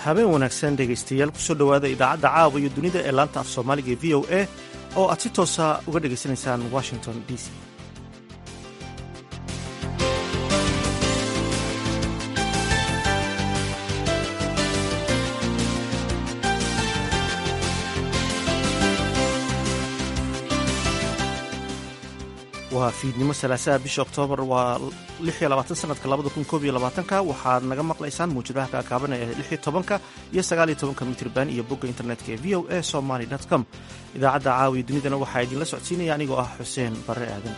habeen wanaagsan dhegaystayaal kusoo dhowaada idaacadda caawa iyo dunida ee laanta af soomaaliga ee v o a oo aad si toosa uga dhegaysanaysaan washington d c waa fiidnimo salaasaha bisha oktoobar waa sanadka ka waxaad naga maqlaysaan muujadaha kaakaaban ee tobanka iyo sagaaliyo tobanka mitrban iyo bogga internetka ee v o a somaly com idaacadda caawiya dunidana waxaa idinla socodsiinaya anigoo ah xuseen barre aadan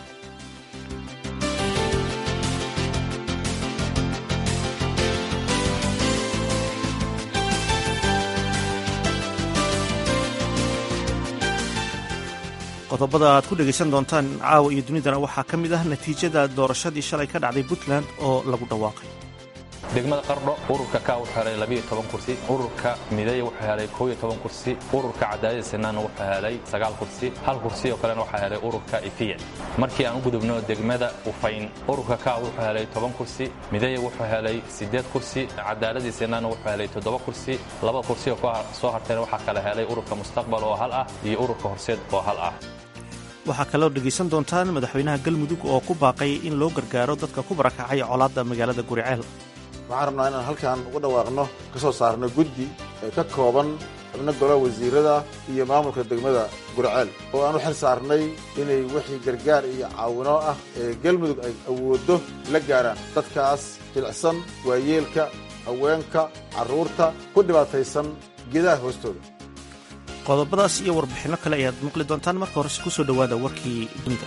qodobada aad ku dhegaysan doontaan caawa iyo dunidana waxaa ka mid ah natiijada doorashadii shalay ka dhacday puntland oo lagu dhawaaqay degmada qardho ururka ka wuxuu helay labiiyo toban kursi ururka mideeya wuxuu helay kooiyo toban kursi ururka cadaadida sinaan wuxuu helay sagaal kursi hal kursi oo kalena waxaa helay ururka ifiya markii aan u gudubno degmada ufayn ururka ka wuxuu helay toban kursi mideeya wuxuu helay siddeed kursi cadaaladii sinaan wuxuu helay toddoba kursi laba kursi oo soo hartayna waxaa kala helay ururka mustaqbal oo hal ah iyo ururka horseed oo hal ah waxaa kaloo dhegaysan doontaan madaxweynaha galmudug oo ku baaqay in loo gargaaro dadka ku barakacay colaadda magaalada guriceel waxaan rabnaa inaan halkan uga dhawaaqno ka soo saarno guddi ee ka kooban xubno golaha wasiirada iyo maamulka degmada guriceel oo aan u xil saarnay inay wixii gargaar iyo caawino ah ee galmudug ay awooddo la gaaraan dadkaas jilicsan waayeelka haweenka carruurta ku dhibaataysan geedaha hoostooda qodobadaas iyo warbixinno kale ayaad maqli doontaan marka horese ku soo dhowaada warkii dunida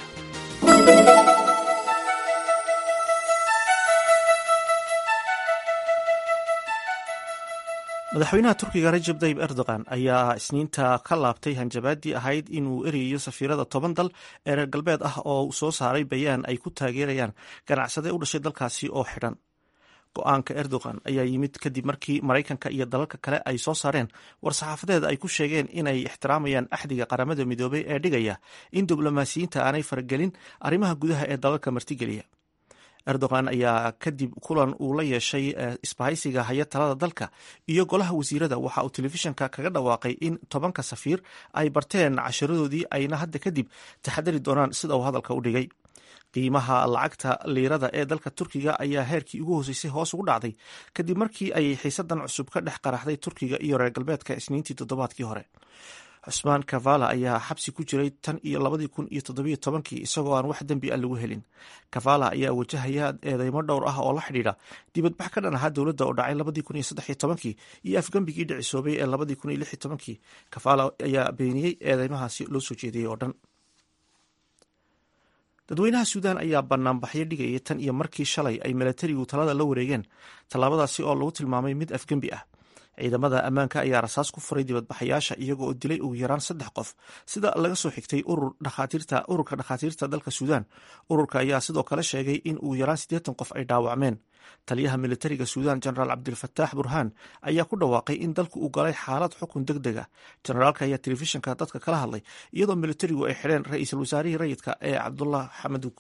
madaxweynaha turkiga rajab tayib erdogan ayaa isniinta ka laabtay hanjabaadii ahayd inuu erayayo safiirada toban dal ee reer galbeed ah oo soo saaray bayaan ay ku taageerayaan ganacsade u dhashay dalkaasi oo xidhan go-aanka erdogan ayaa yimid kadib markii maraykanka iyo dalalka kale ay soo saareen war-saxaafadeed ay ku sheegeen inay ixtiraamayaan axdiga qaramada midoobay ee dhigaya in diblomaasiyiinta aanay faragelin arrimaha gudaha ee dalalka martigeliya erdogan ayaa kadib kulan uu la yeeshay isbahaysiga haya talada dalka iyo golaha wasiirada waxa uu telefishanka kaga dhawaaqay in tobanka safiir ay barteen casharadoodii ayna hadda kadib taxadari doonaan sida uu hadalka u dhigay qiimaha lacagta liirada ee dalka turkiga ayaa heerkii ugu hooseysay hoos ugu dhacday kadib markii ay xiisadan cusub ka dhex qaraxday turkiga iyo reer galbeedka isniintii toddobaadkii hore cusmaan kavala ayaa xabsi ku jiray tan iyo labadii kun iyo toddobiyo tobankii isagoo aan wax dembi a lagu helin kavala ayaa wajahaya eedeymo dhowr ah oo la xidhiidha dibadbax ka dhan ahaa dowladda oo dhacay labadii kun iyo saddexiyo tobankii iyo afgembigii dhicisoobay ee labadii kun iyo lix iyo tobankii kavala ayaa beeniyey eedeymahaasi loo soo jeediyey oo dhan dadweynaha suudaan ayaa banaanbaxyo dhigayay tan iyo markii shalay ay milatarigu talada la wareegeen tallaabadaasi oo lagu tilmaamay mid afgembi ah ciidamada ammaanka ayaa rasaas ku furay dibadbaxayaasha iyago oo dilay ugu yaraan saddex qof sida laga soo xigtay ururka dhakhaatiirta dalka suudaan ururka ayaa sidoo kale sheegay in ugu yaraan siddeetan qof ay dhaawacmeen taliyaha militariga suudaan jenaraal cabdilfataax burhaan ayaa ku dhawaaqay in dalku uu galay xaalad xukun deg deg ah jenaraalka ayaa telefishinka dadka kala hadlay iyadoo militarigu ay xidheen ra-iisul wasaarihii rayidka ee cabdullah xamaduug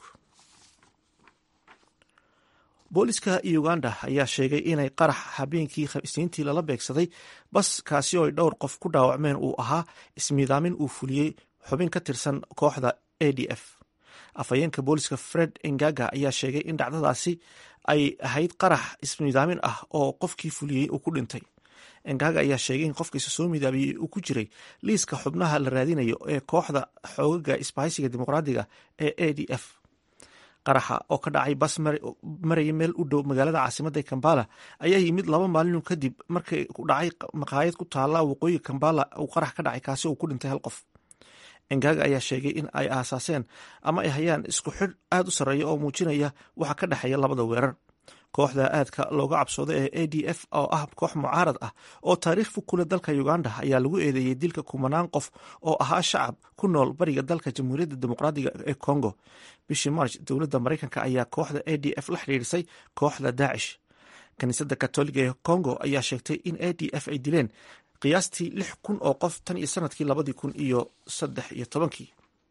booliska uganda ayaa sheegay inay qarax habeenkii isniintii lala beegsaday bas kaasi oo ay dhowr qof ku dhaawacmeen uu ahaa ismiidaamin uu fuliyey xubin ka tirsan kooxda a d f afhayeenka booliska fred engaga ayaa sheegay in dhacdadaasi ay ahayd qarax ismiidaamin ah oo qofkii fuliyey uu ku dhintay engaga ayaa sheegay in qofkiisa soo midaabiyey uu ku jiray liiska xubnaha la raadinayo ee kooxda xoogaga isbahaysiga dimuqraadiga ee a d f qaraxa oo ka dhacay bas maraya meel u dhow magaalada caasimada kambala ayaa yimid laba maalin kadib markii ku dhacay maqaayad ku taala waqooyiga kambala uu qarax ka dhacay kaasi uu ku dhintay hal qof engaga ayaa sheegay in ay aasaaseen ama ay hayaan isku xidh aad u sarreeya oo muujinaya waxa ka dhexeeya labada weerar kooxda aadka looga cabsooda ee a d f oo ah koox mucaarad ah oo taariikh fog kule dalka uganda ayaa lagu eedeeyey dilka kumanaan qof oo ahaa shacab ku nool bariga dalka jamhuuriyadda dimuqraadiga ee congo bishii march dowladda maraykanka ayaa kooxda a d f la xidhiirisay kooxda daacish kiniisadda katoliga ee congo ayaa sheegtay in a d f ay dileen qiyaastii lix kun oo qof tan iyo sanadkii labadii kun iyo saddex iyo tobankii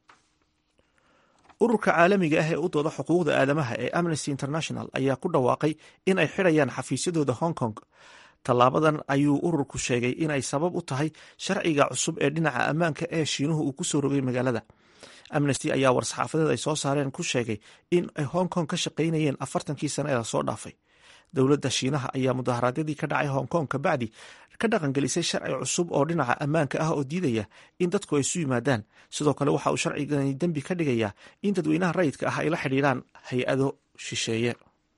ururka caalamiga ah ee u dooda xuquuqda aadamaha ee amnesty international ayaa ku dhawaaqay in ay xidhayaan xafiisyadooda hong kong tallaabadan ayuu ururku sheegay inay sabab u tahay sharciga cusub ee dhinaca ammaanka ee shiinuhu uu ku soo rogay magaalada amnesty ayaa war-saxaafadeed ay soo saareen ku sheegay in ay hong kong ka shaqaynayeen afartankii sane ee lasoo dhaafay dowladda shiinaha ayaa mudaharaadyadii ka dhacay hong kong kabacdi ka dhaqangelisay sharci cusub oo dhinaca ammaanka ah oo diidaya in dadku ay isu yimaadaan sidoo kale waxa uu sharcigani dembi ka dhigayaa in dadweynaha rayidka ah ay la xidhiidhaan hay-ado shisheeye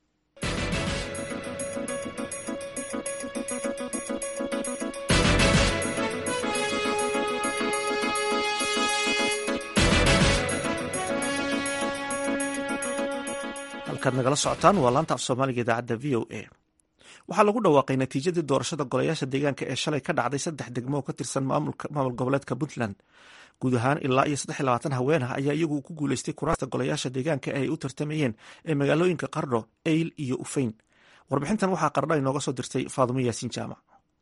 halkaad nagala socotaan waa laanta af soomaaliga idaacadda v o a waxaa lagu dhawaaqay natiijadii doorashada golayaasha deegaanka ee shalay ka dhacday saddex degmo oo ka tirsan maamul goboleedka puntland guud ahaan ilaa iyo saddex iyo labaatan haweenah ayaa iyagu ku guuleystay kuraasta golayaasha deegaanka ee ay u tartamayeen ee magaalooyinka qardho eyl iyo ufeyn warbixintan waxaa qardho inooga soo dirtay faadumo yaasiin jaamac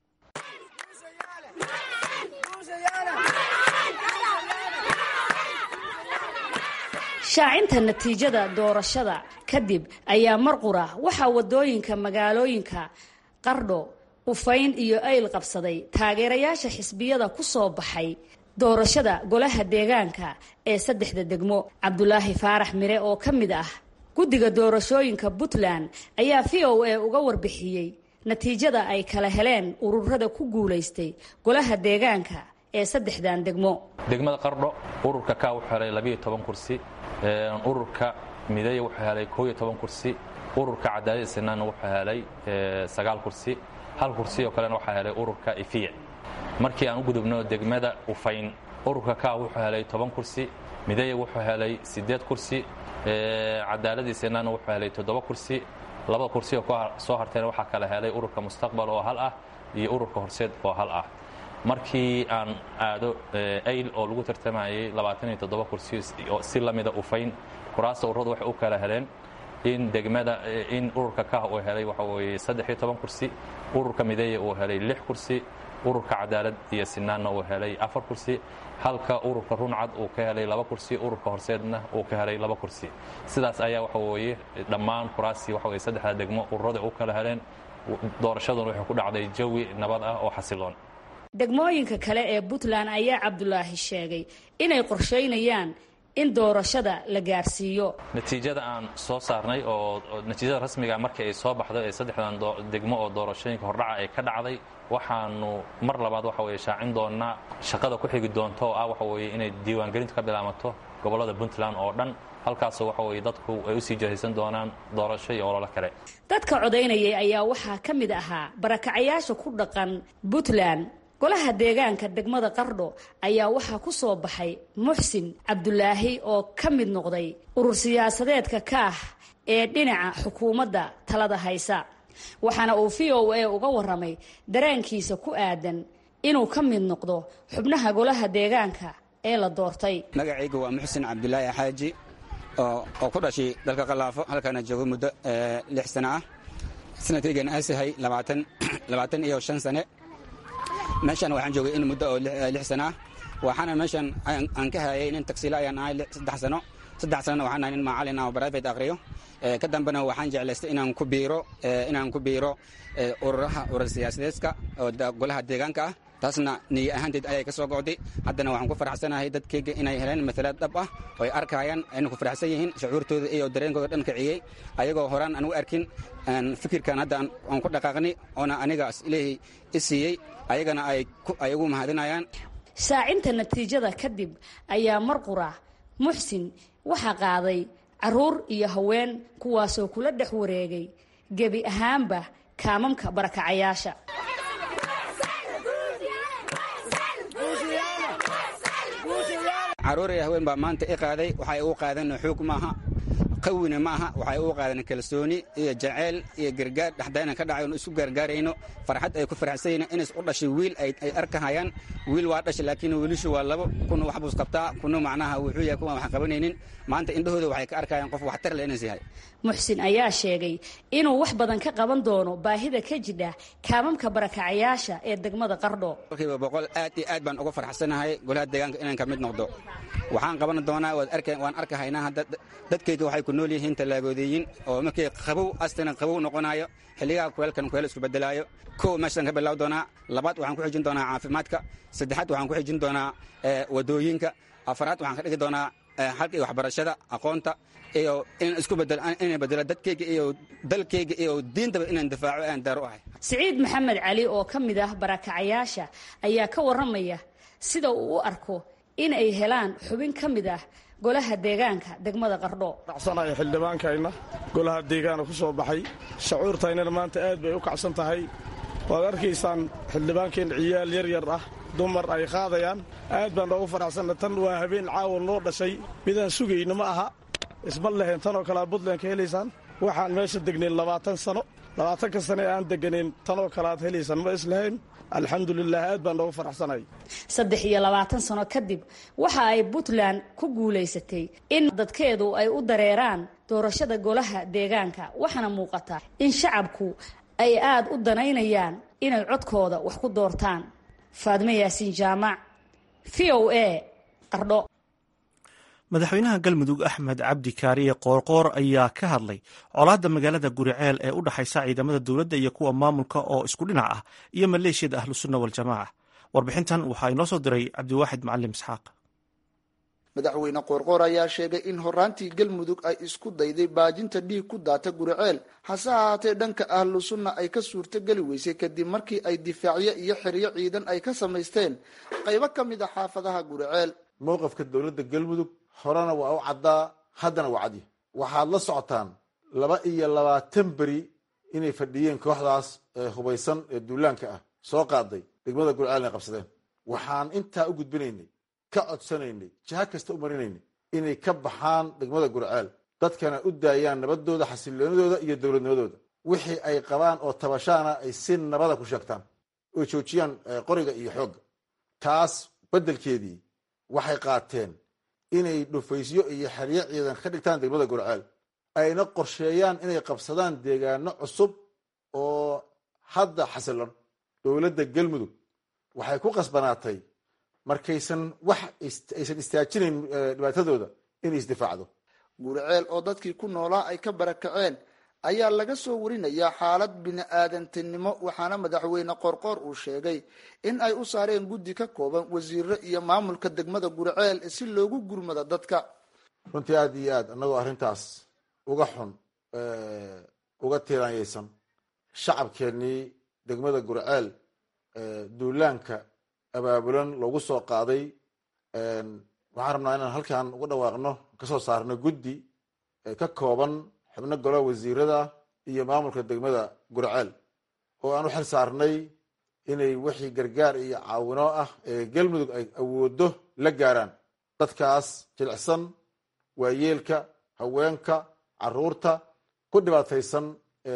shaacinta natiijada doorashada kadib ayaa marqura waxaa wadooyinka magaalooyinka qardho ufayn iyo ayl qabsaday taageerayaasha xisbiyada ku soo baxay doorashada golaha deegaanka ee saddexda degmo cabdulaahi faarax mire oo ka mid ah guddiga doorashooyinka puntland ayaa v o a uga warbixiyey natiijada ay kala heleen ururada ku guulaystay golaha deegaanka ee saddexdan degmo degmada qardho ururka ka wuxuu helay labiiyo toban kursi ururka mideeye wuxuu helay koob iyo toban kursi ururka cadaalada sinaanna wuxuu helay sagaal kursi hal kursi oo kalena waxaa helay ururka ifiya markii aan u gudubno degmada ufayn ururka ka wuxuu helay toban kursi mideeye wuxuu helay siddeed kursi cadaaladii sinaanna wuxuu helay toddoba kursi laba kursi oo soo hartayna waxaa kala helay ururka mustaqbal oo hal ah iyo ururka horseed oo hal ah markii aan aado ayl oo lagu tartamayay labaataniyo toddoba kursi si la mida ufayn kuraasta ururadu waxay u kala heleen in degmada in ururka kah uu helay waxa weeye saddex iyo toban kursi ururka mideeye uu helay lix kursi ururka cadaalad iyo sinaanna uu helay afar kursi halka ururka runcad uu ka helay laba kursi ururka horseedna uu ka helay laba kursi sidaas ayaa waxa weeye dhammaan kuraastii waxa weye saddexda degmo ururada u kala heleen doorashaduna waxay ku dhacday jawi nabad ah oo xasiloon degmooyinka kale ee puntland ayaa cabdulaahi sheegay inay qorshaynayaan in doorashada la gaarsiiyo natiijada aan soo saarnay oo natiijada rasmiga markii ay soo baxday ee saddexdan degmo oo doorashooyinka hordhaca ay ka dhacday waxaanu mar labaad waxa weye shaacin doonaa shaqada ku xigi doonta oo ah waxa weye inay diiwaangelintu ka bilaamato gobollada puntland oo dhan halkaasoo waxa weye dadku ay usii jahaysan doonaan doorasho iyo ololo kale dadka codaynayay ayaa waxaa ka mid ahaa barakacayaasha ku dhaqan puntland golaha deegaanka degmada qardho ayaa waxaa ku soo baxay muxsin cabdulaahi oo ka mid noqday urur siyaasadeedka ka ah ee dhinaca xukuumadda talada haysa waxaana uu v o a uga warramay dareenkiisa ku aadan inuu ka mid noqdo xubnaha golaha deegaanka ee la doortay magacayga waa muxsin cabdulaahi xaaji oo ku dhashay dalka qalaafo halkaana joogo muddo lix sano ah sanadkaygan aasahay labaatan iyo shan sane meeshan waxaan joogay in muddo oo lix sano ah waxaana meeshan aan ka hayay nin tagsiila ayaan ahay saddex sano saddex sanona waxaan ahay nin macalin ah oo private aqriyo ka dambena waxaan jeclaystay inaan ku biiro inaan ku biiro ururaha urur siyaasadeedka oo golaha deegaanka ah taasna niyo ahaanteed ayay ka soo go'day haddana waxaan ku faraxsanahay dadkayga inay heleen matalaad dhab ah oo ay arkayaan ayna ku faraxsan yihiin shucuurtooda iyo dareenkooda dhan kiciyey ayagoo horaan aan u arkin fikirkan hadda aan ku dhaqaaqnay oona anigaas ilaahay i siiyey ayagana ay ugu mahadinayaan shaacinta natiijada kadib ayaa marqura muxsin waxaa qaaday caruur iyo haween kuwaasoo kula dhex wareegay gebi ahaanba kaamamka barakacayaasha caruur iyo haween baa maanta i qaaday waxay ugu qaadeen xoog maaha qawina maaha waxay ugu qaadeen kalsooni iyo jaceyl iyo gargaar dhexdayna ka dhacay isu gaargaarayno farxad ay ku faraxsan yihiin inays u dhashay wiil ay arkahayaan wiil waa dhashay laakiin wiilishu waa labo kuna wax buus qabtaa kuna macnaha wuxuu yahay kuwan wax qabanaynin maanta indhahooda waxay ka arkayaan qof waxtar leh inays yahay muxsin ayaa sheegay inuu wax badan ka qaban doono baahida ka jidha kaamamka barakacayaasha ee degmada qardho boqolkiiba boqol aad iyo aad baan uga farxsanahay golaha deegaanka inaan ka mid noqdo waxaan qaban doonaa waan arkahaynaa dadkayga waxay ku nool yihiin tallaagoodeeyin oo markii qabow astana qabow noqonayo xilligaa kuleelkan kuleel isku bedelaayo kow meeshaan ka bilaab doonaa labaad waxaan ku xijin doonaa caafimaadka saddexaad waxaan ku xijin doonaa wadooyinka afaraad waxaan ka dhigi doonaa xalka iyo waxbarashada aqoonta iyo inaan isku bedelo inaan bedelo dadkayga iyo dalkayga iyo diintaba inaan difaaco aan daar u ahay siciid maxamed cali oo ka mid ah barakacayaasha ayaa ka warramaya sida uu u arko in ay helaan xubin ka mid ah golaha deegaanka degmada qardho kacsanayo xildhibaankayna golaha deegaana ku soo baxay shacuurtaynana maanta aad bay u kacsan tahay waad arkaysaan xildhibaankeenna ciyaal yar yar ah dumar ay qaadayaan aad baan noogu faraxsanna tan waa habeen caawa noo dhashay midaan sugayno ma aha isma lehen tanoo kalea buntland ka helaysaan waxaan meesha degnayn labaatan sano labaatanka sane aan deganayn tanoo kale aad helaysaan ma islahayn alxamdulilah aad baan noogu faraxsanay saddex iyo labaatan sano kadib waxa ay puntland ku guulaysatay in dadkeedu ay u dareeraan doorashada golaha deegaanka waxaana muuqata in shacabku ay aad u danaynayaan inay codkooda wax ku doortaan faadme yaasiin jaamac v o a qardho madaxweynaha galmudug axmed cabdi kaariye qoorqoor ayaa ka hadlay colaadda magaalada guriceel ee u dhexaysa ciidamada dowladda iyo kuwa maamulka oo isku dhinac ah iyo maleeshiyada ahlusunna waljamaaca warbixintan waxaa inoo soo diray cabdiwaaxid macalim isxaaq madaxweyne qoorqoor ayaa sheegay in horaantii galmudug ay isku dayday baajinta dhiig ku daata guriceel hase ahaatee dhanka ahlu sunna ay ka suurtogeli weysay kadib markii ay difaacyo iyo xeryo ciidan ay ka samaysteen qaybo ka mid a xaafadaha guriceel mowqafka dowladda galmudug horena waa u caddaa haddana waa cadya waxaad la socotaan laba iyo labaatan beri inay fadhiyeen kooxdaas ee hubaysan ee duulaanka ah soo qaaday degmada gurceel inay qabsadeen waxaan intaa u gudbinaynay ka codsanaynay jiha kasta u marinaynay inay ka baxaan degmada gurceel dadkana u daayaan nabadooda xasiloonidooda iyo dowladnimadooda wixii ay qabaan oo tabashaana ay si nabada ku sheegtaan oy joojiyaan qoriga iyo xoogga taas beddelkeedii waxay qaateen inay dhufaysyo iyo xeryo ciidan ka dhigtaan degmada gurceel ayna qorsheeyaan inay qabsadaan deegaano cusub oo hadda xasilon dowladda galmudug waxay ku qasbanaatay markaysan wax aysan istaajinayn dhibaatadooda inay isdifaacdo guriceel oo dadkii ku noolaa ay ka barakaceen ayaa laga soo warinayaa xaalad bini-aadantinimo waxaana madaxweyne qorqoor uu sheegay in ay u saareen guddi ka kooban wasiiro iyo maamulka degmada guriceel si loogu gurmado dadka runtii aada iyo aad annagoo arrintaas uga xun uga tiiraanyaysan shacabkeennii degmada gurceel duulaanka abaabulan loogu soo qaaday waxaan rabnaa inaan halkan uga dhawaaqno kasoo saarno guddi ka kooban xubno golaha wasiirada iyo maamulka degmada gurceel oo aan u xil saarnay inay wixii gargaar iyo caawino ah ee galmudug ay awoodo la gaaraan dadkaas jilicsan waayeelka haweenka caruurta ku dhibaataysan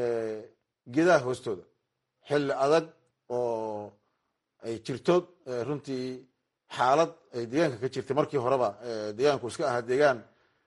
geedaha hoostooda xilli adag oo ay jirto runtii xaalad ay deegaanka ka jirtay markii horeba deegaanku iska ahaa deegaan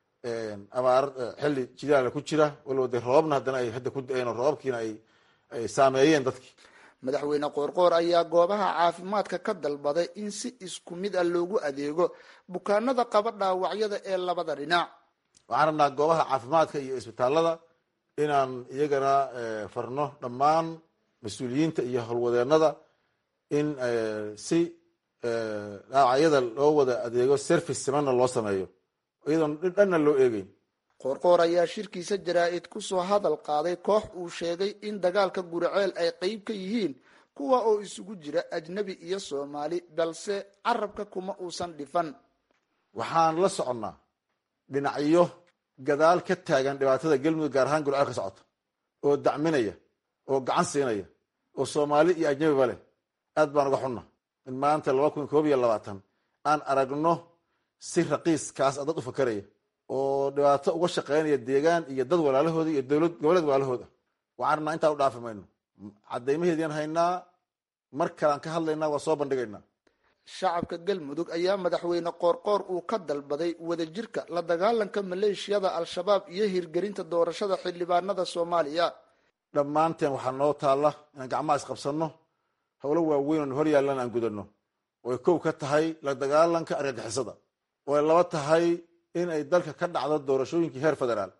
abaar xilli jidaala ku jira walow de roobabna haddana ay hadda ku da-een oo roobabkiina ay ay saameeyeen dadkii madaxweyne qoorqoor ayaa goobaha caafimaadka ka dalbaday in si isku mid ah loogu adeego bukaanada qaba dhaawacyada ee labada dhinac waxaan rabnaa goobaha caafimaadka iyo isbitaalada inaan iyagana farno dhammaan mas-uuliyiinta iyo howlwadeenada in si dhaawacyada loo wada adeego service simanna loo sameeyo iyadoon dhanna loo eegeyn qoorqoor ayaa shirkiisa jaraa-id kusoo hadal qaaday koox uu sheegay in dagaalka guriceel ay qeyb ka yihiin kuwa oo isugu jira ajnabi iyo soomaali balse carabka kuma uusan dhifan waxaan la soconnaa dhinacyo gadaal ka taagan dhibaatada galmudug gaar ahaan gurceel ka socota oo dacminaya oo gacan siinaya oo soomaali iyo ajnabiba leh aad baan uga xunna in maanta laba kun koob iyo labaatan aan aragno si raqiiskaas a dad u fakaraya oo dhibaato uga shaqeynaya deegaan iyo dad walaalahooda iyo dowlad goboleed walaalahooda waxaan rabnaa intaan u dhaafi mayno caddaymaheedian haynaa mar kalean ka hadlaynaa waa soo bandhigaynaa shacabka galmudug ayaa madaxweyne qoorqoor uu ka dalbaday wadajirka la dagaalanka maleeshiyada al-shabaab iyo hirgelinta doorashada xildhibaanada soomaaliya dhammaanteen waxaa noo taalla inaan gacmaha isqabsanno howlo waaweyn oon hor yaallan aan gudanno oo ay kow ka tahay la dagaalanka argagixisada oo ay laba tahay in ay dalka ka dhacdo doorashooyinkii heer federaal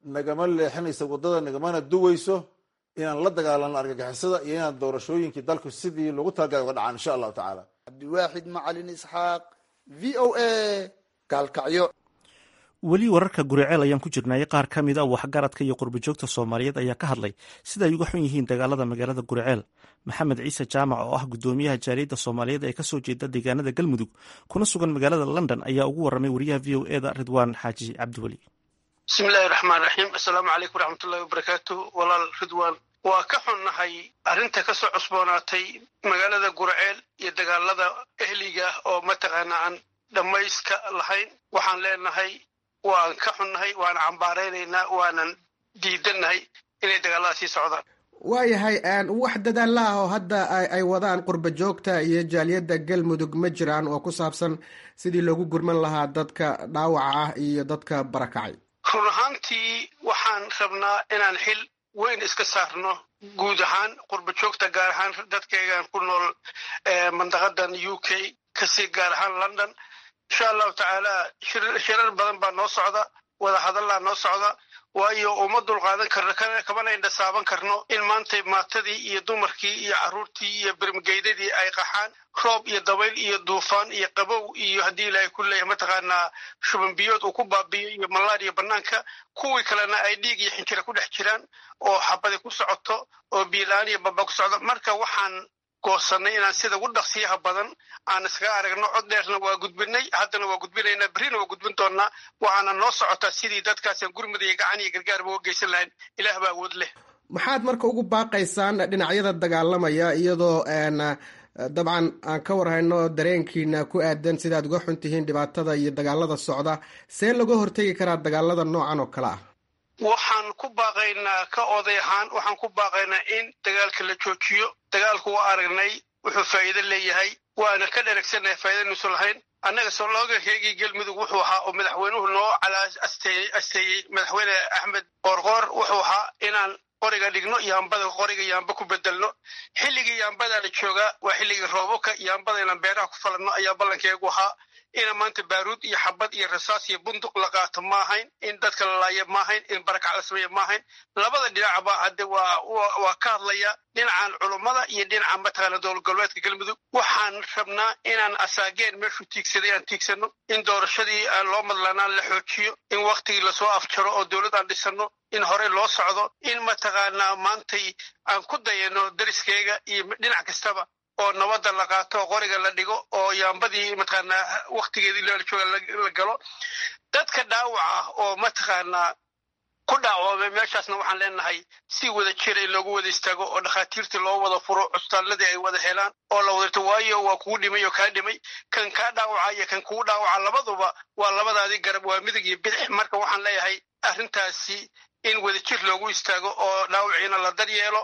nagama leexinayso waddada nagamana duwayso inaan la dagaalano argagixisada iyo inaan doorashooyinkii dalku sidii lagu talagalay uga dhacaan insha allahu tacaala cabdiwaaxid macalin isxaaq v o a gaalkacyo weli wararka guriceel ayaan ku jirnay qaar ka mid a waxgaradka iyo qurbajoogta soomaaliyeed ayaa ka hadlay sida ay uga xun yihiin dagaalada magaalada guriceel maxamed ciise jaamac oo ah gudoomiyaha jaaliyadda soomaaliyeed ee kasoo jeeda deegaanada galmudug kuna sugan magaalada london ayaa ugu waramay wariyaha v o eda ridwaan xaaji cabdiweli bismillahi raxmaan raxiim assalaamu calaykum waraxmatullahi wabarakaatu walaal ridwaan waa ka xunnahay arrinta ka soo cusboonaatay magaalada gurceel iyo dagaalada ehliga oo mataqaana aan dhammayska lahayn waxaan leenahay waan ka xunnahay waana cambaaraynaynaa waanan diidannahay inay dagaalada sii socdaan waayahay wax dadaalla ah oo hadda ay wadaan qurba joogta iyo jaaliyadda galmudug ma jiraan oo ku saabsan sidii loogu gurman lahaa dadka dhaawaca ah iyo dadka barakacay run ahaantii waxaan rabnaa inaan xil weyn iska saarno guud ahaan qurba joogta gaar ahaan dadkaygan ku nool mandaqadan u k kasii gaar ahaan london insha allahu tacaala shirar badan baa noo socda wada hadallaa noo socda waayo uma dulqaadan karno kamana indhasaaban karno in maanta maatadii iyo dumarkii iyo carruurtii iyo bermageydadii ay qaxaan roob iyo dabayl iyo duufaan iyo qabow iyo haddii ilaahay ku leeyahay mataqaanaa shubanbiyood uu ku baabiyo iyo malaariya bannaanka kuwii kalena ay dhiig iyo xinjira ku dhex jiraan oo xabadi ku socoto oo biilaan iyo baba ku socdo marka waxaan goosanay inaan sida ugu dhaqsiyaha badan aan iskaga aragno cod dheerna waa gudbinay haddana waa gudbinaynaa berrina waa gudbin doonnaa waxaana noo socotaa sidii dadkaasaan gurmud iyo gacan iyo gargaarba uga geysan lahayn ilaah baa awood leh maxaad marka ugu baaqaysaan dhinacyada dagaalamaya iyadoo dabcan aan ka warhayno dareenkiina ku aadan sidaad uga xun tihiin dhibaatada iyo dagaalada socda see laga hortegi karaa dagaalada noocan oo kale ah waxaan ku baaqaynaa ka oday ahaan waxaan ku baaqaynaa in dagaalka la joojiyo dagaalku waa aragnay wuxuu faa'iido leeyahay waana ka dheragsannahay faa'iidaynuusan lahayn annaga soloogankeygii galmudug wuxuu ahaa oo madaxweynuhu noo calaa asteeyey madaxweyne axmed qoorqoor wuxuu ahaa inaan qoriga dhigno yaambada qoriga yaamba ku bedelno xilligii yaambadaa la joogaa waa xilligii roobabka yaambada inaan beeraha ku falanno ayaa ballankeegu ahaa ina maanta baaruud iyo xabad iyo rasaas iyo bunduq la qaato ma ahayn in dadka la laayo ma ahayn in barakac la sameeya ma ahayn labada dhinacba hadde waa waa ka hadlaya dhinacan culummada iyo dhinaca mataqaana dowlad goboleedka galmudug waxaan rabnaa inaan asaageen meeshuu tiigsaday aan tiigsano in doorashadii aan loo madlanaan la xoojiyo in waktigii lasoo afjaro oo dowlad aan dhisano in horey loo socdo in mataqaanaa maantay aan ku dayano dariskeyga iyo dhinac kastaba oo nabadda la qaato oo qoriga la dhigo oo yaambadii mataqaanaa waktigeedii loola jooga la galo dadka dhaawaca ah oo mataqaanaa ku dhaawamay meeshaasna waxaan leenahay si wada jira in loogu wada istaago oo dhakhaatiirtii loo wada furo cusbitaalladii ay wada helaan oo la wadato waayo waa kugu dhimay oo kaa dhimay kan kaa dhaawaca iyo kan kugu dhaawaca labaduba waa labadaadii garab waa midig iyo bidix marka waxaan leeyahay arrintaasi in wadajir loogu istaago oo dhaawiciina la daryeelo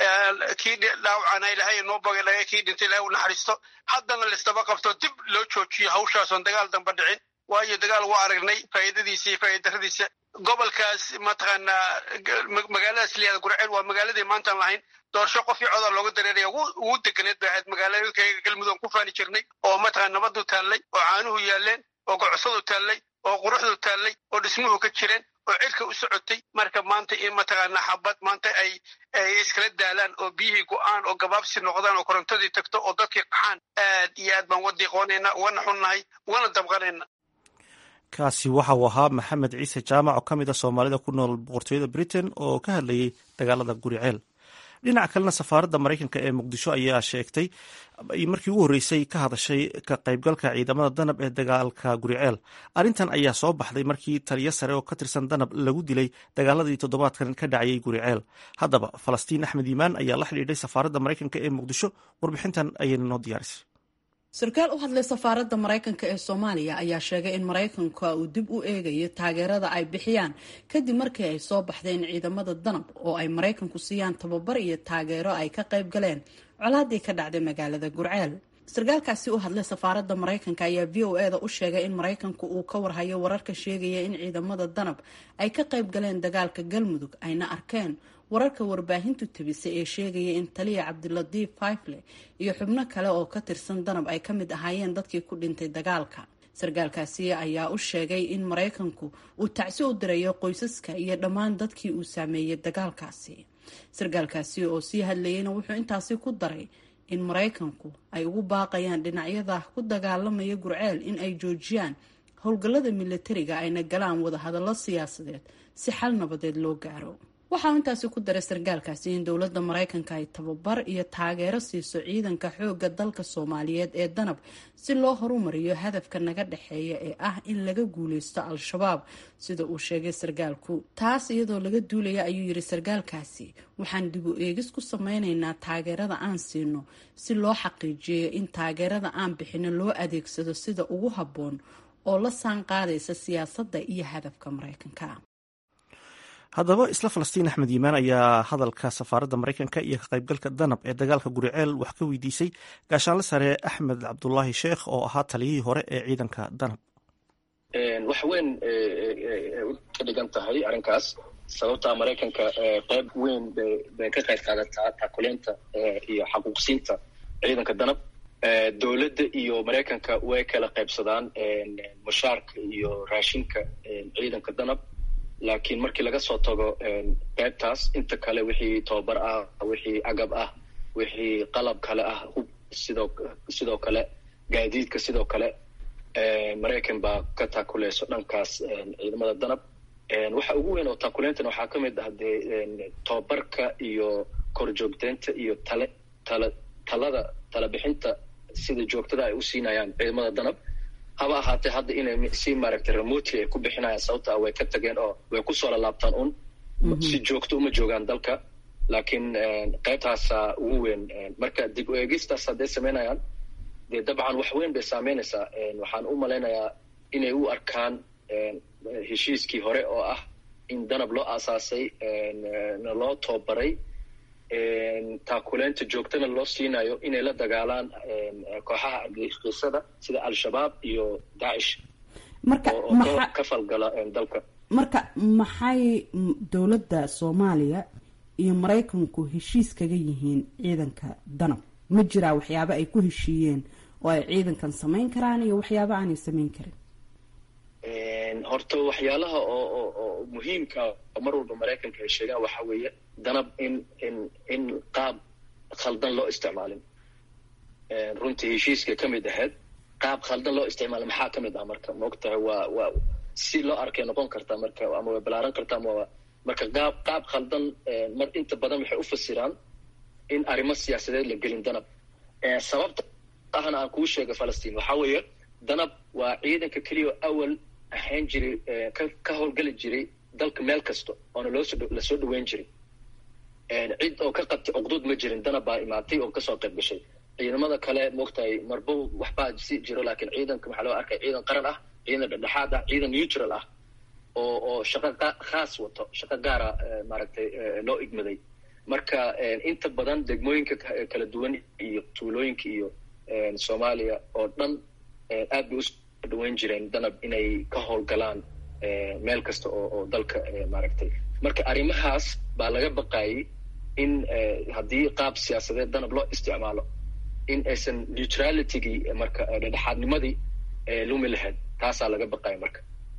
kii dhaawacana ilahay noo bogadhaga kii dhintay ilahay u naxariisto haddana laisdaba qabto dib loo joojiyo hawshaasoon dagaal damba dhicin waayo dagaal waa aragnay faa'iidadiisa iyo faa'iidaradiisa gobolkaas mataqaanaa magaaladaas liyaada gurceel waa magaaladii maantaan lahayn doorasho qofkii codaa looga dareeraya ugu deganeed bay ahayd magaalooyinkayga galmudug ku faani jirnay oo mataqana nabadu taallay oo caanuhu yaaleen oo gocosadu taallay oo quruxdu taallay oo dhismuhu ka jireen oo cirka u socotay marka maanta in mataqaanaa xabad maanta ay ay iskala daalaan oo biyihii go-aan oo gabaabsi noqdaan oo korontadii tagto oo dadkii qaxaan aad iyo aad baan wadiiqoonayna ugana xunnahay ugana dabqanayna kaasi waxa uu ahaa maxamed ciise jaamac oo ka mid a soomaalida ku nool boqortooyada britain oo ka hadlayay dagaalada guriceel dhinaca kalena safaaradda maraykanka ee muqdisho ayaa sheegtay markii ugu horreysay ka hadashay ka qaybgalka ciidamada danab ee dagaalka guriceel arrintan ayaa soo baxday markii taliyo sare oo ka tirsan danab lagu dilay dagaaladii toddobaadkan ka dhacayay guriceel haddaba falastiin axmed yimaan ayaa la xidhiidhay safaaradda maraykanka ee muqdisho warbixintan ayayna noo diyaarisay sarkaal u hadlay safaaradda maraykanka ee soomaaliya ayaa sheegay in maraykanka uu dib u eegayo taageerada ay bixiyaan kadib markii ay soo baxday in ciidamada danab oo ay maraykanku siiyaan tababar iyo taageero ay ka qayb galeen colaadii ka dhacday magaalada gurceel sarkaalkaasi u hadlay safaaradda maraykanka ayaa v o eda u sheegay in maraykanku uu ka warhayo wararka sheegaya in ciidamada danab ay ka qayb galeen dagaalka galmudug ayna arkeen wararka warbaahintu tabisay ee sheegaya in taliya cabdilatiif faifle iyo xubno kale oo ka tirsan danab ay ka mid ahaayeen dadkii ku dhintay dagaalka sarkaalkaasi ayaa u sheegay in maraykanku uu tacsi u dirayo qoysaska iyo dhammaan dadkii uu saameeyey dagaalkaasi sarkaalkaasi oo sii hadlayeyna wuxuu intaasi ku daray in maraykanku ay ugu baaqayaan dhinacyada ku dagaalamaya gurceel in ay joojiyaan howlgallada milatariga ayna galaan wadahadallo siyaasadeed si xal nabadeed loo gaaro waxaa intaasi ku daray sarkaalkaasi in dowladda maraykanka ay tababar iyo taageero siiso ciidanka xoogga dalka soomaaliyeed ee danab si loo horumariyo hadafka naga dhexeeya ee ah in laga guuleysto al-shabaab sida uu sheegay sarkaalku taas iyadoo laga duulaya ayuu yiri sarkaalkaasi waxaan dib u eegis ku sameyneynaa taageerada aan siino si loo xaqiijiyo in taageerada aan bixino loo adeegsado sida ugu habboon oo la saan qaadaysa siyaasadda iyo hadafka maraykanka haddaba isla falastiin axmed yimaan ayaa hadalka safaaradda maraykanka iyo ka qaybgalka danab ee dagaalka guriceel wax ka weydiisay gaashaanle sare axmed cabdulaahi sheekh oo ahaa taliyihii hore ee ciidanka danab wax weyn ka dhigan tahay arrinkaas sababtaa maraykanka qayb weyn bay ka qayb qaadataa taakuleynta iyo xaquuqsiinta ciidanka danab dowladda iyo maraykanka way kala qaybsadaan mushaarka iyo raashinka ciidanka danab laakiin markii laga soo tago qaybtaas inta kale wixii tobabar ah wixii agab ah wixii qalab kale ah hub sidoo sidoo kale gaadiidka sidoo kale maraykan baa ka taakuleyso dhankaas ciidamada danab waxa ugu weyn oo taakuleyntan waxaa ka mid ah dee tobabarka iyo korjoogteynta iyo tale tala talada talabixinta sida joogtada ay u siinayaan ciidamada danab haba ahaatee hadda inay si maaragtay remotely ay ku bixinayaan sababta way ka tageen oo way kusoo lalaabtaan un si joogto uma joogaan dalka laakiin qaybtaasa ugu weyn marka dib u eegistaas hadday samaynayaan dee dabcan wax weyn bay saameynaysaa waxaan u malaynayaa inay u arkaan heshiiskii hore oo ah in danab loo aasaasay na loo toobaray taakuleynta joogtana loo siinayo inay la dagaalaan kooxaha argagixisada sida al-shabaab iyo daacish marka oo ka falgala dalka marka maxay dowladda soomaaliya iyo maraykanku heshiis kaga yihiin ciidanka danab ma jiraa waxyaabo ay ku heshiiyeen oo ay ciidankan samayn karaan iyo waxyaabo aanay samayn karin horta waxyaalaha oo oo oo muhiimka oo mar walba maraykanka ay sheegaan waxaa weeye danab in in in qaab khaldan loo isticmaalin runtii heshiiska ka mid ahayd qaab khaldan loo isticmaalin maxaa ka mid ah marka maogtahay waa waa si loo arkay noqon kartaa marka ama way balaaran kartaa ama marka qaab qaab khaldan mar inta badan waxay u fasiraan in arrimo siyaasadeed la gelin danab sababta ahna aan kuu sheega falastiin waxaa weeye danab waa ciidanka keliya awal ahayn jiray ka ka howlgeli jiray dalka meel kasta oona loosoo lasoo dhaweyn jiray cid oo ka qabtay cuqduud ma jirin danab baa imaatay oo kasoo qayb gashay ciidamada kale moogtahay marbo waxbaa si jiro laakiin ciidanka waxaa loo arkay ciidan qaran ah ciidan dhexdhexaad ah ciidan neutral ah oo oo shaqo khaas wato shaqo gaara maaragtay loo igmaday marka inta badan degmooyinka kala duwan iyo tuulooyinka iyo soomaaliya oo dhan aad bay usoo dhaweyn jireen danab inay ka howlgalaan meel kasta oo oo dalka maaragtay marka arrimahaas baa laga baqayay in haddii qaab siyaasadeed danab loo isticmaalo in aysan neutralitygii marka dhexdhexaadnimadii lumi lahayd taasaa laga baqaya marka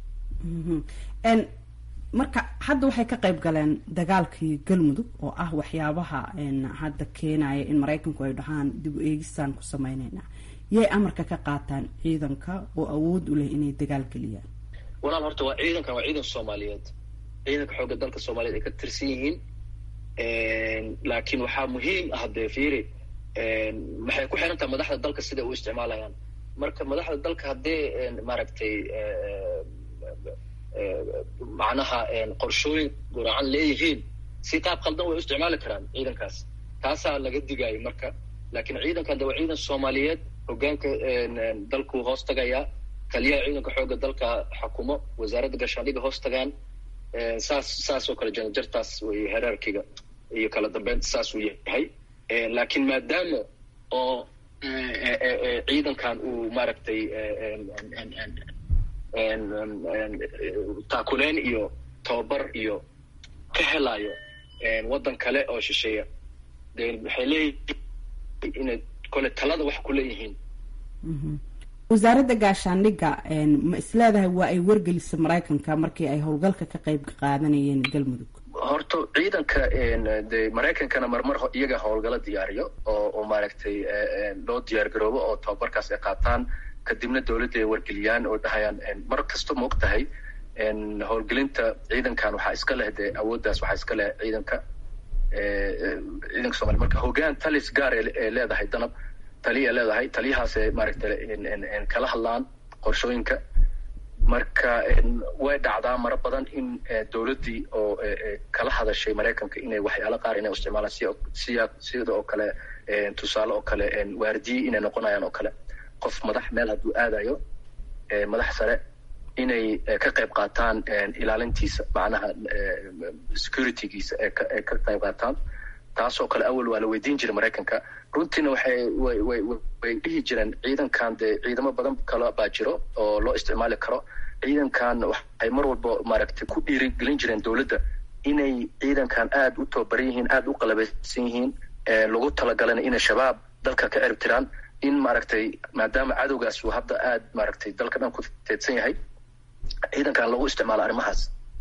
marka hadda waxay ka qayb galeen dagaalkii galmudug oo ah waxyaabaha hadda keenaya in maraykanku ay dhahaan dib u eegistaan ku sameyneynaa yay amarka ka qaataan ciidanka oo awood u leh inay dagaal geliyaan walaal horta waa ciidankan waa ciidan soomaaliyeed ciidanka xoogga dalka soomaaliyeed ay ka tirsan yihiin laakiin waxaa muhiim ah dee fiiri maxay ku xiran tahay madaxda dalka siday u isticmaalayaan marka madaxda dalka haddee maaragtay macnaha qorshooyin guracan leeyihiin si qaab khaldan way u isticmaali karaan ciidankaas taasaa laga digaayo marka laakiin ciidankan de waa ciidan soomaaliyeed hogaanka dalku hoos tagayaa taliyaha ciidanka xoogga dalka xukumo wasaaradda gaashaandhiga hoos tagaan saas saas oo kale janjartaas wey heraarkiga iyo kala dambeynta saas uu yahay laakiin maadaama oo ciidankan uu maaragtay taakuleyn iyo tababar iyo ka helayo waddan kale oo shisheeya de waxay leeyihiin inay kole talada wax ku leeyihiin wasaaradda gaashaandhigga ma isleedahay waa ay wargelisay maraykanka markii ay howlgalka ka qayb qaadanayeen galmudug horta ciidanka de maraykankana marmar iyaga howlgalo diyaariyo oo oo maaragtay loo diyaar garoobo oo tababarkaas ay qaataan kadibna dowladda ay wargeliyaan oo dhahayaan mar kasta ma og tahay howlgelinta ciidankan waxaa iska leh de awooddaas waxaa iska leh ciidanka ciidanka somalia marka hogaan talis gaar ee leedahay danab taliya leedahay taliyahaasee maaragtay kala hadlaan qorshooyinka marka way dhacdaa maro badan in dowladdii oo kala hadashay maraykanka inay waxyaalo qaar inay isticmaalaan si siya sida oo kale tusaale oo kale waardiye inay noqonayaan oo kale qof madax meel hadduu aadayo madax sare inay ka qayb qaataan ilaalintiisa macnaha securitygiisa ee ka qayb qaataan taasoo kale awal waa la weydiin jiray maraykanka runtiina waxay way way way dhihi jireen ciidankan dee ciidamo badan kale baa jiro oo loo isticmaali karo ciidankan waxay mar walba maaragtay ku dhiirigelin jireen dowladda inay ciidankan aada u tababaran yihiin aada u qalabaysan yihiin lagu talagalana inay shabaab dalka ka erib tiraan in maaragtay maadaama cadowgaas uu hadda aada maaragtay dalka dhan ku teedsan yahay ciidankan lagu isticmaalo arrimahaas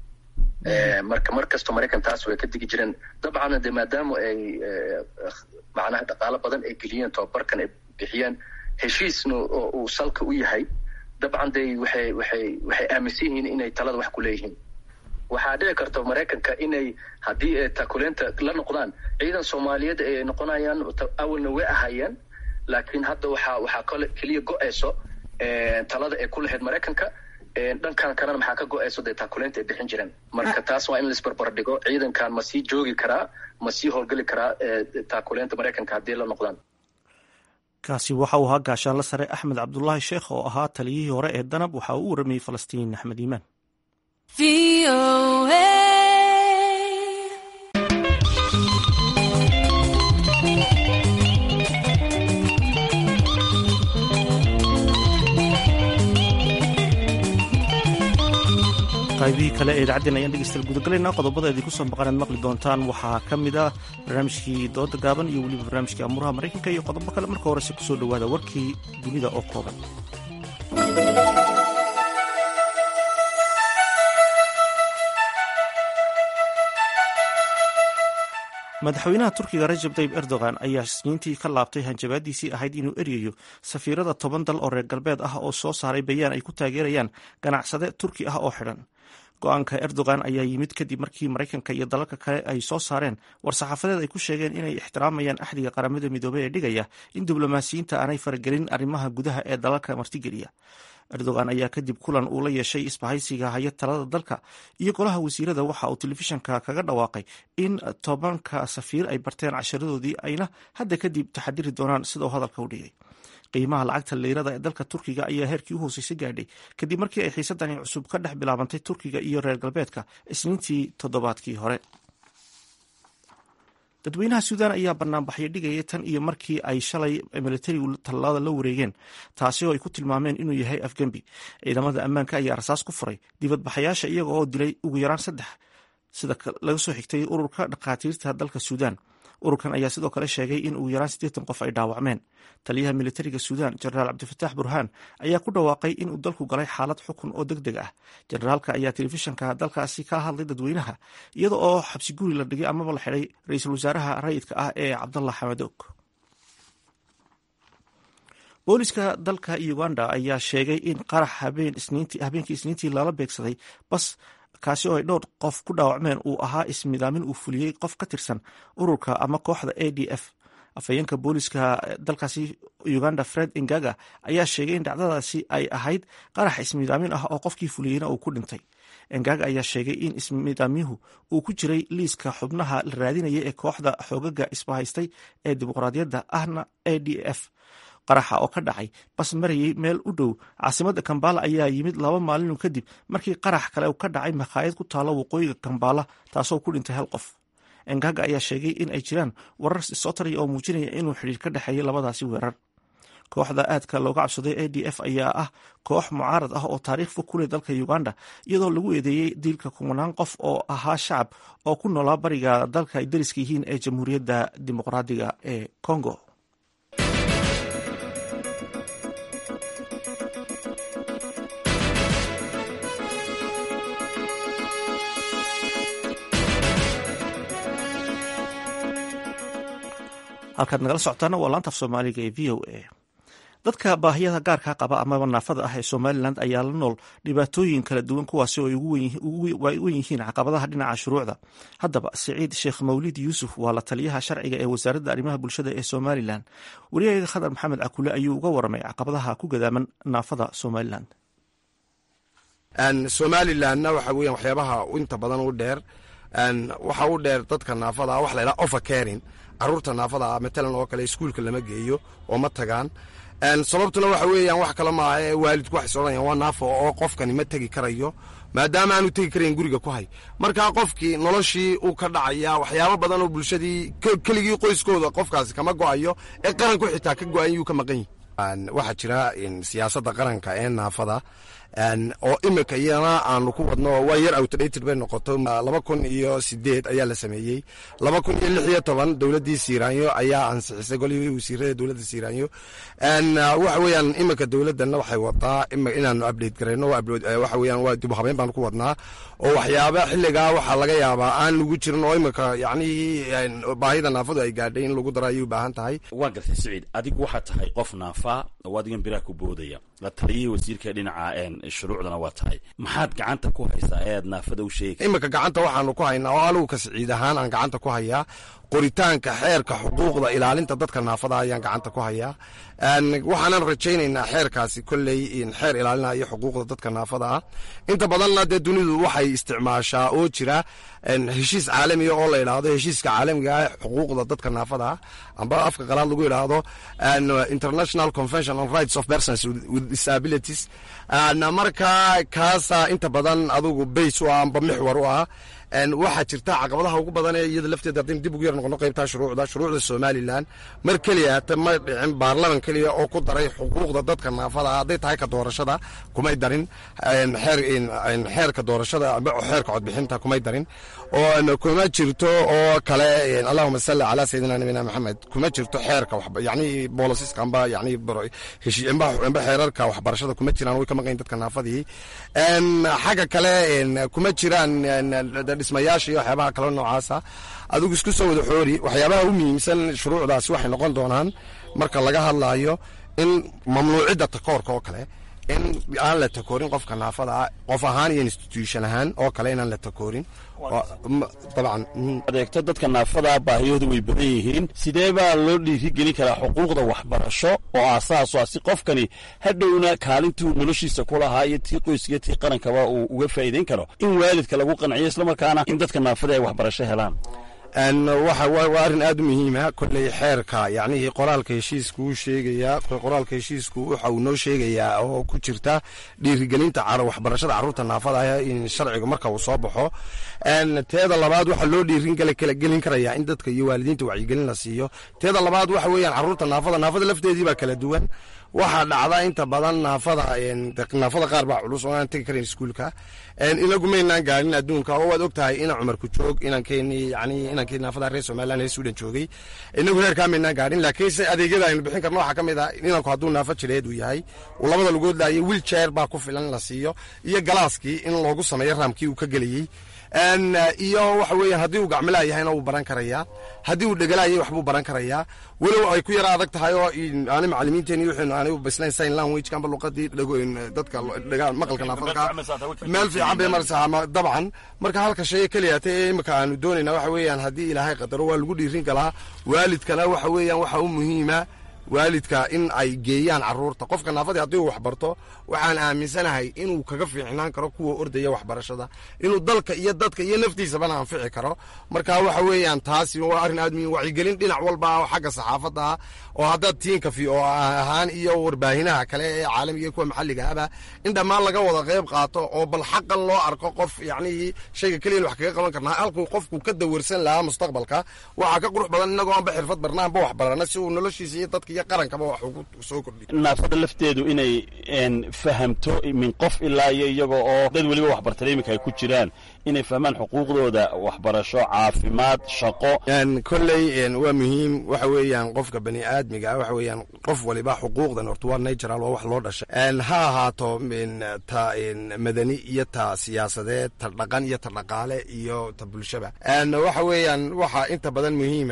marka mar kasto maraykan taas way ka digi jireen dabcan de maadaama ay macnaha dhaqaalo badan ay geliyeen tababarkan ay bixiyeen heshiisna oo uu salka u yahay dabcan de waxay waxay waxay aaminsan yihiin inay talada wax ku leeyihiin waxaa dhici karta maraykanka inay haddii takuleenta la noqdaan ciidan soomaaliyeed ay noqonayaan awalna way ahaayeen laakiin hadda waxaa waxaa kale keliya go-ayso talada ay ku lahayd maraykanka dhankan kalena maxaa ka go-ayso dee taakuleynta ay bixin jireen marka taas waa in laisbarbar dhigo ciidankan ma sii joogi karaa ma sii howlgeli karaa taakuleynta maraykanka haddii la noqdaan kaasi waxa uu ahaa gaashaanla sare axmed cabdulaahi sheekh oo ahaa taliyihii hore ee danab waxa uu u waramayey falastiin axmed iimaan qaybihii kale ee idaacadeen ayaan dhegeystayaal gudagalaynaa qodobada idinku soo maqanaad maqli doontaan waxaa ka mid ah barnaamijkii dooda gaaban iyo weliba barnaamijkii amuuraha maraykanka iyo qodobo kale marka horese kusoo dhowaada warkii dunida oo kooban madaxweynaha turkiga rajab tayib erdogan ayaa isniintii ka laabtay hanjabaadiisii ahayd inuu eryayo safiirada toban dal oo reer galbeed ah oo soo saaray bayaan ay ku taageerayaan ganacsade turki ah oo xidhan go-aanka erdogan ayaa yimid kadib markii maraykanka iyo dalalka kale ay soo saareen war-saxaafadeed ay ku sheegeen inay ixtiraamayaan axdiga qaramada midoobey ee dhigaya in diblomaasiyiinta aanay faragelin arrimaha gudaha ee dalalka martigeliya erdogan ayaa kadib kulan uu la yeeshay isbahaysiga haya talada dalka iyo golaha wasiirada waxa uu telefishanka kaga dhawaaqay in tobanka safiir ay barteen casharadoodii ayna hadda kadib taxadiri doonaan sida uu hadalka u dhigay qiimaha lacagta liirada ee dalka turkiga ayaa heerkii u hooseysa gaadhay kadib markii ay xiisadani cusub ka dhex bilaabantay turkiga iyo reer galbeedka isniintii toddobaadkii hore dadweynaha suudaan ayaa banaanbaxyo dhigaya tan iyo markii ay shalay militarigu tallaalada la wareegeen taasi oo ay ku tilmaameen inuu yahay afgembi ciidamada ammaanka ayaa rasaas ku furay dibadbaxayaasha iyaga oo dilay ugu yaraan saddex sida laga soo xigtay ururka dhakhaatiirta dalka suudaan ururkan ayaa sidoo kale sheegay in ugu yaraan siddeetan qof ay dhaawacmeen taliyaha militariga suudaan jenaraal cabdifataax burhaan ayaa ku dhawaaqay inuu dalku galay xaalad xukun oo deg deg ah jenaraalka ayaa telefishanka dalkaasi ka hadlay dadweynaha iyada oo xabsi guri la dhigay amaba la xidhay ra-iisul wasaaraha rayidka ah ee cabdallah xamadoog booliska dalka uganda ayaa sheegay in qarax habeenkii isniintii lala beegsaday bas kaasi oo ay dhowr qof ku dhaawacmeen uu ahaa ismidaamin uu fuliyey qof ka tirsan ururka ama kooxda a d f afhayeenka booliska dalkaasi uganda fred ingaga ayaa sheegay in dhacdadaasi ay ahayd qarax ismidaamin ah oo qofkii fuliyeyna uu ku dhintay engaga ayaa sheegay in ismidaamyuhu uu ku jiray liiska xubnaha la raadinaya ee kooxda xoogaga isbahaystay ee dimuqraadiyadda ahna a d f qaraxa oo ka dhacay bas marayay meel u dhow caasimadda kambala ayaa yimid laba maalinu kadib markii qarax kale ka dhacay makhaayad ku taalo waqooyiga kambala taasoo ku dhintay hal qof engaga ayaa sheegay in ay jiraan warar soo taraya oo muujinaya inuu xidhiir ka dhexeeyay labadaasi weerar kooxda aadka looga cabsaday a d f ayaa ah koox mucaarad ah oo taariikh fog ku leh dalka uganda iyadoo lagu eedeeyey diilka kumanaan qof oo ahaa shacab oo ku noolaa bariga dalka ay dariska yihiin ee jamhuuriyadda dimuqraadiga ee congo halkaad nagala socotaana waa laanta af soomaaliga ee v o a dadka baahiyada gaarka qaba amaba naafada ah ee somalilan ayaa la nool dhibaatooyin kala duwan kuwaasi oo ay wen yihiin caqabadaha dhinaca shuruucda haddaba siciid sheekh mawlid yuusuf waa la taliyaha sharciga ee wasaaradda arrimaha bulshada ee somalilan wariyaheeda khadar maxamed cakule ayuu uga waramay caqabadaha ku gadaaman naafada somalilan somalilanna waxa weyan waxyaabaha inta badan u dheer waxa u dheer dadka naafada wax la ydhaha overcaring caruurta naafada ah matalan oo kale iskuulka lama geeyo oo ma tagaan sababtuna waxa weeyaan wax kale maaha ee waalidku waxay soodhanayaan waa naafo oo qofkani ma tegi karayo maadaama aanu tegi karayn guriga ku hay markaa qofkii noloshii uu ka dhacaya waxyaabo badan oo bulshadii keligii qoyskooda qofkaasi kama go'ayo ee qaranku xitaa ka go'an yuu ka maqan yihi waxaa jira siyaasadda qaranka ee naafada oo imika iyana aanu ku wadno waa yar outdated bay noqoto laba kun iyo sideed ayaa la sameeyey laba kun iyo lix iyo toban dowladdii siiraanyo ayaa ansixisay golihii wasiirada dowladda siiraanyo waxa weeyaan imika dowladdanna waxay wadaa inaanu update garayno waxa weeyaan waa dib u habeyn baanu ku wadnaa oo waxyaaba xilligaa waxaa laga yaabaa aan lagu jirin oo imika yacni baahida naafadu ay gaadhay in lagu daro ayay u baahan tahay waa gartay siciid adigu waxaad tahay qof naafa oo adigan biraha ku boodaya la taliyihii wasiirka dhinaca shuruucdana waa tahay maxaad gacanta ku haysaa ee aad naafada u sheegi imika gacanta waxaanu ku haynaa oo anigu ka siciid ahaan aan gacanta ku hayaa qoritaanka xeerka xuquuqda ilaalinta dadka naafada ayaan gacanta ku hayaa waxaanan rajaynaynaa xeerkaasi kolley xeer ilaalinaya xuquuqda dadka naafada ah inta badanna dee dunidu waxay isticmaashaa oo jira heshiis caalamiga oo la idhaahdo heshiiska caalamiga ah xuquuqda dadka naafada ah amba afka qalaad lagu idhaahdo international convention on rights of persons with disabilities marka kaasa inta badan adugu bays u ah amba mixwar u ah waxaa jirta caqabadaha ugu badan ee iyada lafteeda haddaynu dib ugu yar noqono qaybtaa shuruucda shuruucda somalilan mar keliya hata ma dhicin baarlaman keliya oo ku daray xuquuqda dadka naafada ah hadday tahay ka doorashada kumay darin xeerka doorashada amba xeerka codbixinta kumay darin oo kuma jirto oo kale allahuma salli calaa sayidina nabina maxamed kuma jirto xeerka yani bolosiska amba yani amba xeerarka waxbarashada kuma jiraan way ka maqayin dadka naafadii xagga kale kuma jiraan dhismayaasha iyo waxyaabaha kale noocaasa adigu isku soo wada xoori waxyaabaha u muhiimsan shuruucdaasi waxay noqon doonaan marka laga hadlaayo in mamnuucidda takoorka oo kale in aan la takoorin qofka naafada ah qof ahaan iyo institution ahaan oo kale inaan la takoorin dabcan adeegto dadka naafada baahiyoodu way badan yihiin sidee baa loo dhiirigelin karaa xuquuqda waxbarasho oo aasaas ah si qofkani hadhowna kaalintuu noloshiisa ku lahaa iyo tii qoyskiyo tii qarankaba uu uga faa'iidayn karo in waalidka lagu qanciyo islamarkaana in dadka naafada ay waxbarasho helaan waxa waa arrin aad u muhiima kolley xeerka yacnihii qoraalka heshiisku uu sheegayaa qoraalka heshiisku waxa uu noo sheegayaa oo ku jirta dhiirigelinta waxbarashada carruurta naafada ah in sharcigu marka uu soo baxo teeda labaad waxaa loo dhiirin kala gelin karayaa in dadka iyo waalidiinta wacyigelin la siiyo teeda labaad waxa weeyaan carruurta naafada naafada lafteedii baa kala duwan waxaa dhacda inta badan naafada naafada qaar baa culus oo aan tegi karayn iskuulka inagu maynaan gaarin adduunka oo waad og tahay ina cumarku joog inankeenii yani inankii naafada reer somaliland reer sudan joogay inagu reerkaa maynaan gaarin laakiinse adeegyada aynu bixin karno waxaa ka mid ah inanku hadduu naafo jireed uu yahay uu labada lugood laayo wiilchair baa ku filan la siiyo iyo galaaskii in loogu sameeyo raamkii uu ka gelayey iyo waxa weeyaan haddii uu gacmilaa yahayna wuu baran karayaa haddii uu dhegalaayay waxbuu baran karayaa walow ay ku yara adag tahay oo aani macalimiinteeni wuxuunu aani baslayn sign language amba luqadii dadka maqalka naafadka meel fiican bay maraysaa dabcan marka halka sheye keliya te imika aanu doonayna waxa weeyaan haddii ilaahay qadaro waa lagu dhiirin kalaa waalidkana waxa weeyaan waxa u muhiima waalidka in ay geeyaan caruurta qofka naafadii haddii uu waxbarto waxaan aaminsanahay inuu kaga fiicnaan karo kuwa ordaya waxbarashada inuu dalka iyo dadka iyo naftiisabana anfici karo marka waxa weeyaan taasi waa arrin aad muhiim wacyigelin dhinac walba oo xagga saxaafadda ah oo haddaad tiinkafi oo ahaan iyo warbaahinaha kale ee caalamiga kuwa maxalliga aba in dhammaan laga wada qayb qaato oo bal xaqan loo arko qof yacnihii shayga keliyan wax kaga qaban karnaa halkuu qofku ka dawarsan lahaa mustaqbalka waxaa ka qurux badan innagoo anba xirfad barna anba wax barana si uu noloshiisa iyo dadka iyo qarankaba wax ugu soo kordhiyo naafada lafteedu inay fahamto min qof ilaa iyo iyaga oo dad weliba waxbartay iminka ay ku jiraan inay fahmaan xuquuqdooda waxbarasho caafimaad shaqo kolley waa muhiim waxa weeyaan qofka bani aadmiga waxa weeyaan qof waliba xuquuqdan horta waa natural waa wax loo dhashay ha ahaato ta madani iyo ta siyaasadeed ta dhaqan iyo ta dhaqaale iyo ta bulshaba waxa weeyaan waxa inta badan muhiima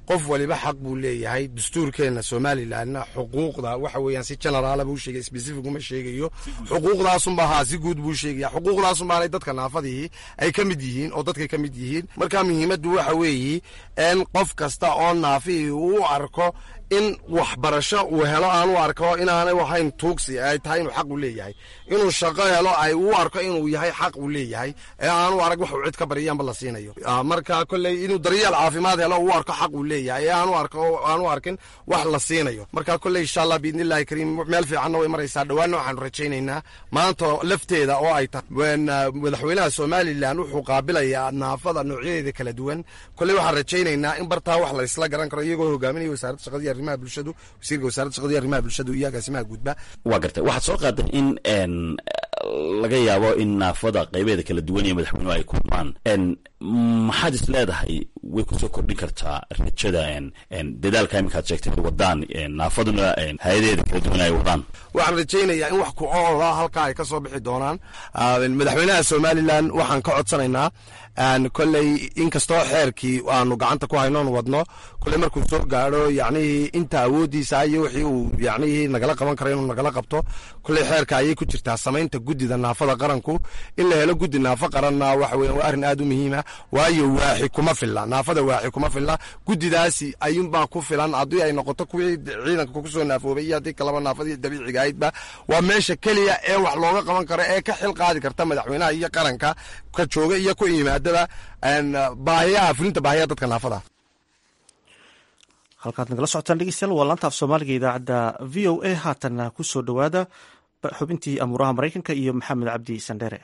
qof waliba xaq buu leeyahay dastuurkeenna somalilanna xuquuqda waxa weeyaan si generaala buu sheegay specific uma sheegayo xuquuqdaasunba haa si guud buu sheegaya xuquuqdaasunbaanay dadka naafadihii ay ka mid yihiin oo dadkay ka mid yihiin marka muhiimaddu waxa weeye in qof kasta oo naafihii uu arko in waxbarasho uu helo aan u arko inaanay ahayn tuugsi ay tahay inuu xaq u leeyahay inuu shaqo helo ay u arko inuu yahay xaq uu leeyahay ee aanu arag wax uu cid ka bariyaanba la siinayo marka kolley inuu daryeel caafimaad helo uu arko xaq uu leeyahay ee aanu arko aanu arkin wax la siinayo marka kolley insha allah biidnillahi kariim meel fiicanna way maraysaa dhawaanna waxaanu rajaynaynaa maanta lafteeda oo ay tahay madaxweynaha somalilan wuxuu qaabilayaa naafada noocyadeeda kala duwan kolley waxaan rajaynaynaa in bartaa wax la isla garan karo iyagoo hogaaminaya wasaaradda shaqadii arrimaha bulshadu wasiirka wasaaradda shaqadii arrimaha bulshadu iyo agaasimaha guudba waa gartay waxaad soo qaaday in laga yaabo in naafada qaybeeda kala duwan iyo madaxweynuhu ay kulmaan maxaad is leedahay way kusoo kordhin kartaa rajada dadaalka iminkaad sheegtay wadaan naafaduna hay-adaheeda kala duwan ay wadaan waxaan rajaynayaa in wax ku oola halkaa ay ka soo bixi doonaan madaxweynaha somalilan waxaan ka codsanaynaa kolley inkastoo xeerkii aanu gacanta ku haynoon wadno kolley markuu soo gaadho yacnihii inta awooddiisa iyo wixii uu yacnihii nagala qaban karo inuu nagala qabto kolley xeerka ayay ku jirtaa samaynta guddida naafada qaranku in la helo guddi naafo qaranna waxa weyan waa arrin aad u muhiima waayo waaxi kuma filla naafada waaxi kuma filla guddidaasi ayuunbaa ku filan haddii ay noqoto kuwii ciidanka kusoo naafoobay iyo haddii kalaba naafadii dabiiciga ahaydba waa meesha keliya ee wax looga qaban karo ee ka xil qaadi karta madaxweynaha iyo qaranka ka jooga iyo ku yimaadaba baahiyaha fulinta baahiyaha dadka naafada halkaad nagala socotaan dhegeystayaal waa laanta af soomaaliga idaacadda v o a haatanna ku soo dhowaada xubintii amuuraha maraykanka iyo maxamed cabdi sandheere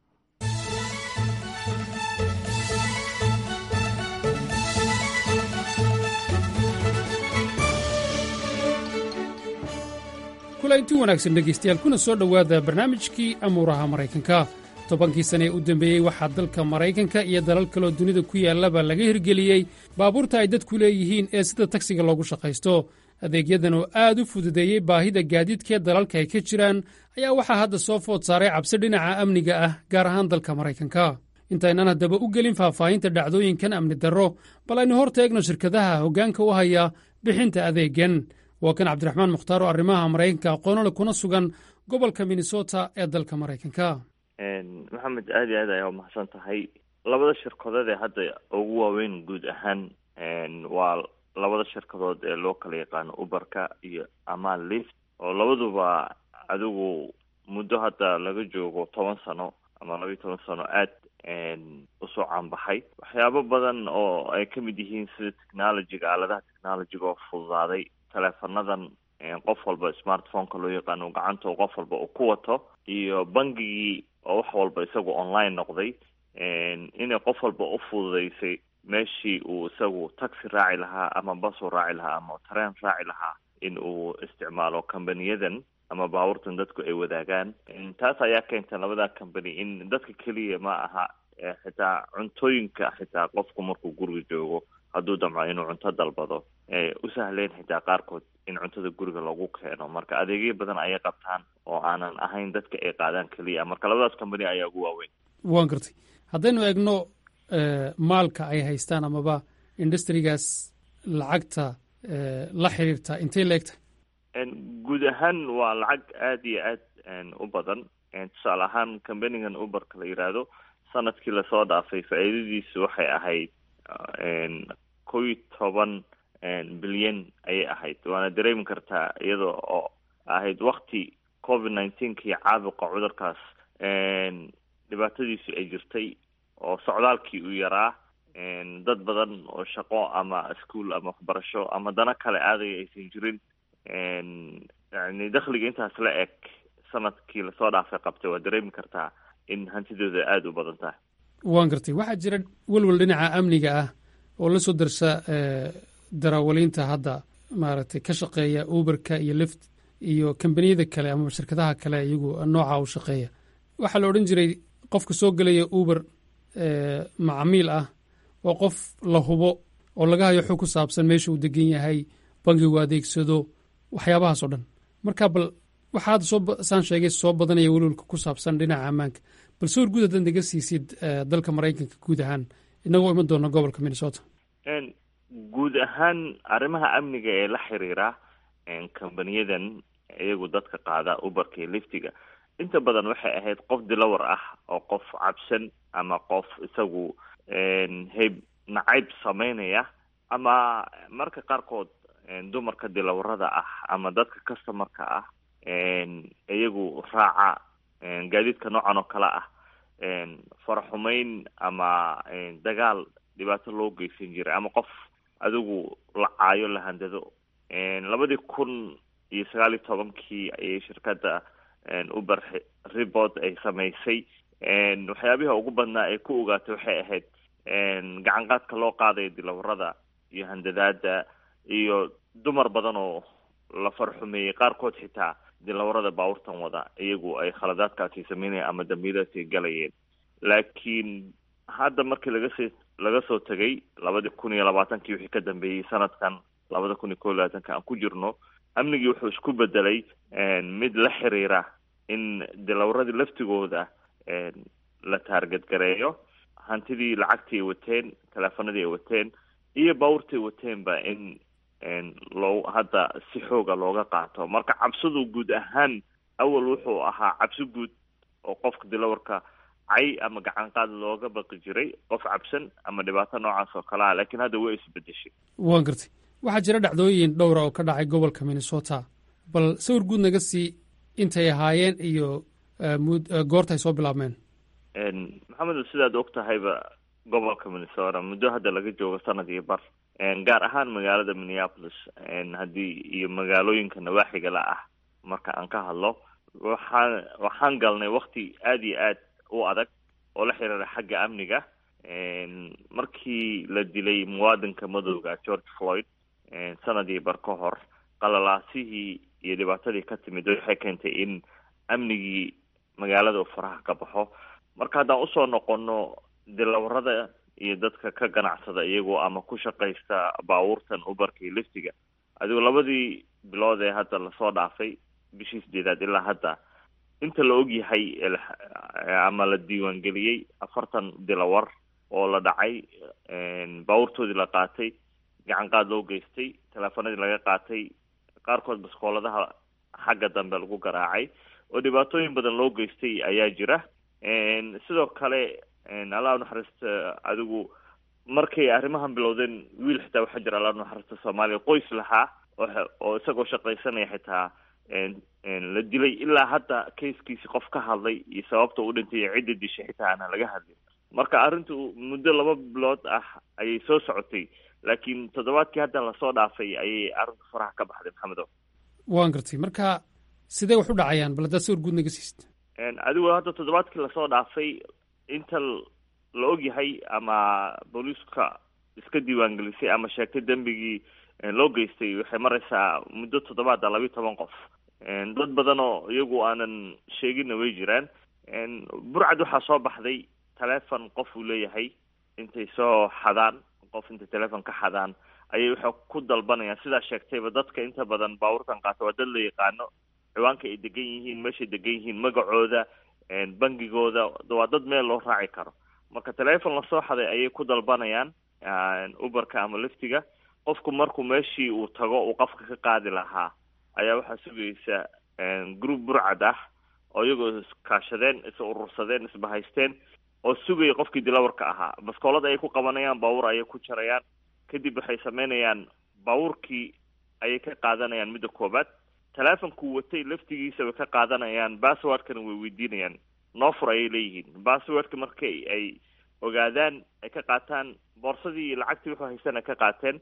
kulanti wanaagsan dhegaystayaal kuna soo dhowaada barnaamijkii amuuraha maraykanka tobankii sane ee u dambeeyey waxaa dalka maraykanka iyo dalal kaloo dunida ku yaallaba laga hirgeliyey baabuurta ay dadku leeyihiin ee sida tagsiga loogu shaqaysto adeegyadan oo aad u fududeeyey baahida gaadiidkee dalalka ay ka jiraan ayaa waxaa hadda soo food saaray cabsi dhinaca amniga ah gaar ahaan dalka maraykanka intaynaan haddaba u gelin faahfaahinta dhacdooyinkan amni darro bal aynu hor taegno shirkadaha hoggaanka u haya bixinta adeegan waa kan cabdiraxmaan mukhtaar oo arrimaha maraykanka aqoonole kuna sugan gobolka minnesota ee dalka maraykanka maxamed aad iyo aad ayaa umahadsan tahay labada shirkadood ee hadda ugu waaweyn guud ahaan waa labada shirkadood ee loo kala yaqaano uberka iyo amal lift oo labaduba adigu muddo hadda laga joogo toban sano ama laba iyo toban sano aad usoo caanbaxay waxyaabo badan oo ay ka mid yihiin sida technologyga aaladaha technologyga oo fududaaday teleefonadan qof walba smartphoneka loo yaqaano gacanta qof walba uu ku wato iyo bangigii oo wax walba isagu online noqday inay qof walba u fududeysay meeshii uu isagu taxi raaci lahaa ama basu raaci lahaa ama tareen raaci lahaa in uu isticmaalo companiyadan ama baabuurtan dadku ay wadaagaan taas ayaa keenta labada company in dadka keliya ma aha xitaa cuntooyinka xitaa qofku markuu guriga joogo hadduu damco inuu cunto dalbado u sahleen xitaa qaarkood in cuntada guriga lagu keeno marka adeegyo badan ayay qabtaan oo aanan ahayn dadka ay qaadaan keliya marka labadaas company ayaa ugu waaweyn waan gartay haddaynu eegno maalka ay haystaan amaba industrigaas lacagta la xiriirta intay la egtahay guud ahaan waa lacag aada iyo aad u badan tusaale ahaan companigan uberka la yidhaahdo sanadkii lasoo dhaafay faa'iidadiisu waxay ahayd kow iyo toban bilyan ayay ahayd waana dareemi kartaa iyada oo ahayd wakti covid nineteenkii caabuqa cudurkaas dhibaatadiisu ay jirtay oo socdaalkii uu yaraa dad badan oo shaqo ama ischool ama waxbarasho ama dano kale aadaya aysan jirin yani dakhliga intaas la eg sanadkii lasoo dhaafay qabtay waa dareemi kartaa in hantidooda aada u badan tahay waan gartay waxaa jira welwel dhinaca amniga ah oo la soo darsa darawaliinta hadda maaragtay ka shaqeeya uberka iyo lift iyo kambaniyada kale ama shirkadaha kale iyagu nooca u shaqeeya waxaa la odhan jiray qofka soo gelaya uber macamiil ah oo qof la hubo oo laga hayo xog ku saabsan meesha uu degan yahay bangigu adeegsado waxyaabahaas oo dhan marka bal waxaa hadda soo saan sheegay soo badanaya welwelka ku saabsan dhinaca ammaanka bal sawir guud haddaad naga siisid dalka maraykanka guud ahaan inagoo iman doona gobolka minnesota guud ahaan arrimaha amniga ee la xiriira kambaniyadan iyagu dadka qaada uberka iyo liftiga inta badan waxay ahayd qof dilawar ah oo qof cabsan ama qof isagu hayb nacayb sameynaya ama marka qaarkood dumarka dilawarada ah ama dadka customarka ah iyagu raaca gaadiidka noocan oo kale ah faraxumeyn ama dagaal dhibaato loo geysan jiray ama qof adigu la caayo la handado labadii kun iyo sagaal iyo tobankii ayay shirkadda uber report ay samaysay waxyaabiha ugu badnaa ay ku ogaatay waxay ahayd gacan qaadka loo qaadayo dilawarada iyo handadaada iyo dumar badan oo la farxumeeyey qaarkood xitaa dilawarada baabuurtan wada iyagu ay khaladaadkaasi sameynayeen ama dambiilaasi galayeen laakiin hadda markii lagasii laga soo tegay labadii kun iyo labaatankii wixii ka dambeeyey sanadkan labada kun iyo kow iyo labaatanka aan ku jirno amnigii wuxuu isku bedelay mid la xiriira in dilawaradii laftigooda la taargadgareeyo hantidii lacagtii ay wateen teleefanadii ay wateen iyo baabuurtii ay wateenba in loo hadda si xooga looga qaato marka cabsidu guud ahaan awal wuxuu ahaa cabsi guud oo qofka dilawarka cay ama gacan qaad looga baqi jiray qof cabsan ama dhibaato noocaas oo kale ah laakiin hadda way isbedeshay waan gartay waxaa jira dhacdooyin dhowra oo ka dhacay gobolka minnesota bal sawir guud naga sii intay ahaayeen iyo goorta ay soo bilaabmeen maxamed sidaad og tahayba gobolka minnesota muddo hadda laga joogo sanad iyo bar gaar ahaan magaalada minneapolis haddii iyo magaalooyinka nawaaxiga la ah marka aan ka hadlo waxaan waxaan galnay wakti aada iyo aad u adag oo la xiriira xagga amniga markii la dilay muwaadinka madowga george floyd sanadii bar ka hor qalalaasihii iyo dhibaatadii ka timid waxay keentay in amnigii magaalada uu faraha ka baxo marka haddaan usoo noqono dilawarada iyo dadka ka ganacsada iyagoo ama ku shaqaysta baabuurtan uberka iyo liftiga adigo labadii bilood ee hadda lasoo dhaafay bishii sideedaad ilaa hadda inta la og yahay ama la diiwaangeliyey afartan dilawar oo la dhacay baabuurtoodii la qaatay gacan qaad loo geystay teleefanadii laga qaatay qaarkood baskooladaha xagga dambe lagu garaacay oo dhibaatooyin badan loo geystay ayaa jira sidoo kale allah unaxariista adigu markay arrimahan bilowdeen wiil xitaa waxaa jira allah unaxariista soomaaliya qoys lahaa oo isagoo shaqaysanaya xitaa la dilay ilaa hadda kaiskiisi qof ka hadlay iyo sababta u dhintay iyo cidda dishay xitaa aanan laga hadlin marka arrintu muddo laba bilood ah ayay soo socotay laakiin toddobaadkii hadda lasoo dhaafay ayay arrintu faraha ka baxday maxamedo waan gartay marka sidee wax u dhacayaan bal haddaad sawir guud naga siist adigo hadda toddobaadkii lasoo dhaafay inta la og yahay ama booliiska iska diiwaangelisay ama sheegtay dembigii loo geystay waxay maraysaa muddo toddobaada labiiyo toban qof dad badan oo iyagu aanan sheeginna way jiraan burcad waxaa soo baxday telefon qof uu leeyahay intay soo xadaan qof intay telefon ka xadaan ayay waxay ku dalbanayaan sidaa sheegtayba dadka inta badan baabuurtan qaata waa dad la yaqaano ciwaanka ay degan yihiin meeshay degan yihiin magacooda bangigooda waa dad meel loo raaci karo marka telefon lasoo xaday ayay ku dalbanayaan uberka ama liftiga qofku markuu meeshii uu tago uu qofka ka qaadi lahaa ayaa waxaa sugaysa group burcad ah oo iyagoo iskaashadeen is urursadeen isbahaysteen oo sugaya qofkii dilawarka ahaa baskoolad ayay ku qabanayaan baabuur ayay ku jarayaan kadib waxay sameynayaan baabuurkii ayay ka qaadanayaan midda koobaad telefonkuu watay laftigiisa way ka qaadanayaan basswordkana way weydiinayaan noofur ayay leeyihiin basswordka markay ay ogaadaan ay ka qaataan boorsadii iyo lacagtii wuxuu haystana ka qaateen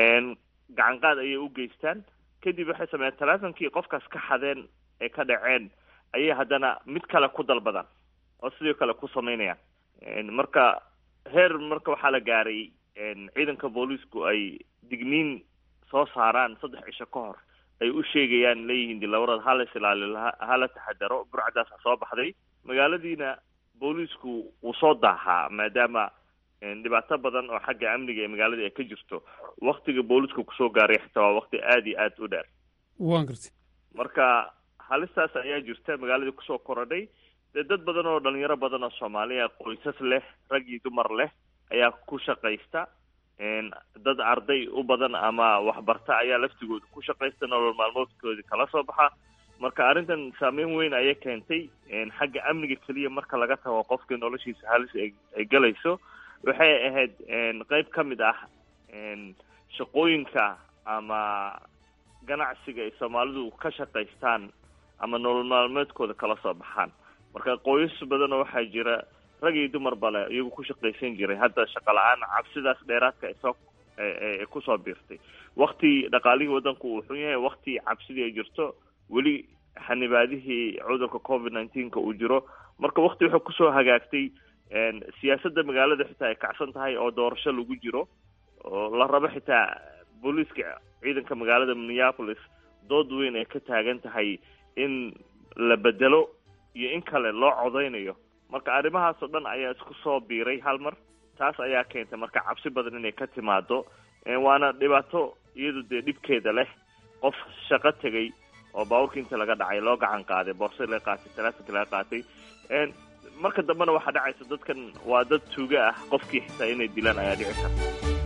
gacan qaad ayay u geystaan kadib waxay sameeyaan telefonkii qofkaas ka xadeen ee ka dhaceen ayay haddana mid kale ku dalbadaan oo sidoo kale ku sameynayaan marka heer marka waxaa la gaaray ciidanka booliisku ay digniin soo saaraan saddex cisho ka hor ay u sheegayaan leeyihiin dilawarada halas ilaali hala taxadaro burcadaasa soo baxday magaaladiina booliisku wuu soo daahaa maadaama dhibaato badan oo xagga amniga ee magaalada ay ka jirto waktiga booliiska kusoo gaaray xitaa waa wakti aada iyo aada u dheer waan gartay marka halistaas ayaa jirta magaaladii kusoo korodhay dee dad badan oo dhalinyaro badan oo soomaaliya qoysas leh rag iyo dumar leh ayaa ku shaqaysta dad arday u badan ama waxbarta ayaa laftigooda ku shaqaysta nolol maalmoodkoodii kala soo baxa marka arrintan saameyn weyn ayay keentay xagga amniga keliya marka laga tago qofkii noloshiisa halis ay galayso waxay ahayd qeyb ka mid ah shaqooyinka ama ganacsiga ay soomaalidu ka shaqaystaan ama nolol maalmeedkooda kala soo baxaan marka qoysas badanoo waxaa jira rag iyo dumar bale iyagu ku shaqaysan jiray hadda shaqa la-aan cabsidaas dheeraadka ay soo kusoo biirtay wakti dhaqaalihii waddanku uu xun yahay wakti cabsidii ay jirto weli xanibaadihii cudurka covid nineteenka uu jiro marka wakti wuxuu kusoo hagaagtay siyaasadda magaalada xitaa ay kacsan tahay oo doorasho lagu jiro oo la rabo xitaa booliiska ciidanka magaalada minneapolis dood weyn ay ka taagan tahay in la bedelo iyo in kale loo codeynayo marka arrimahaas oo dhan ayaa isku soo biiray hal mar taas ayaa keentay marka cabsi badan inay ka timaado waana dhibaato iyadu dee dhibkeeda leh qof shaqo tegay oo baabuurka inta laga dhacay loo gacan qaaday boorsa laga qaatay talaafinka laga qaatay marka dambena waxaa dhacaysa dadkan waa dad tuuga ah qofkii xitaa inay dilaan ayaa dhici karta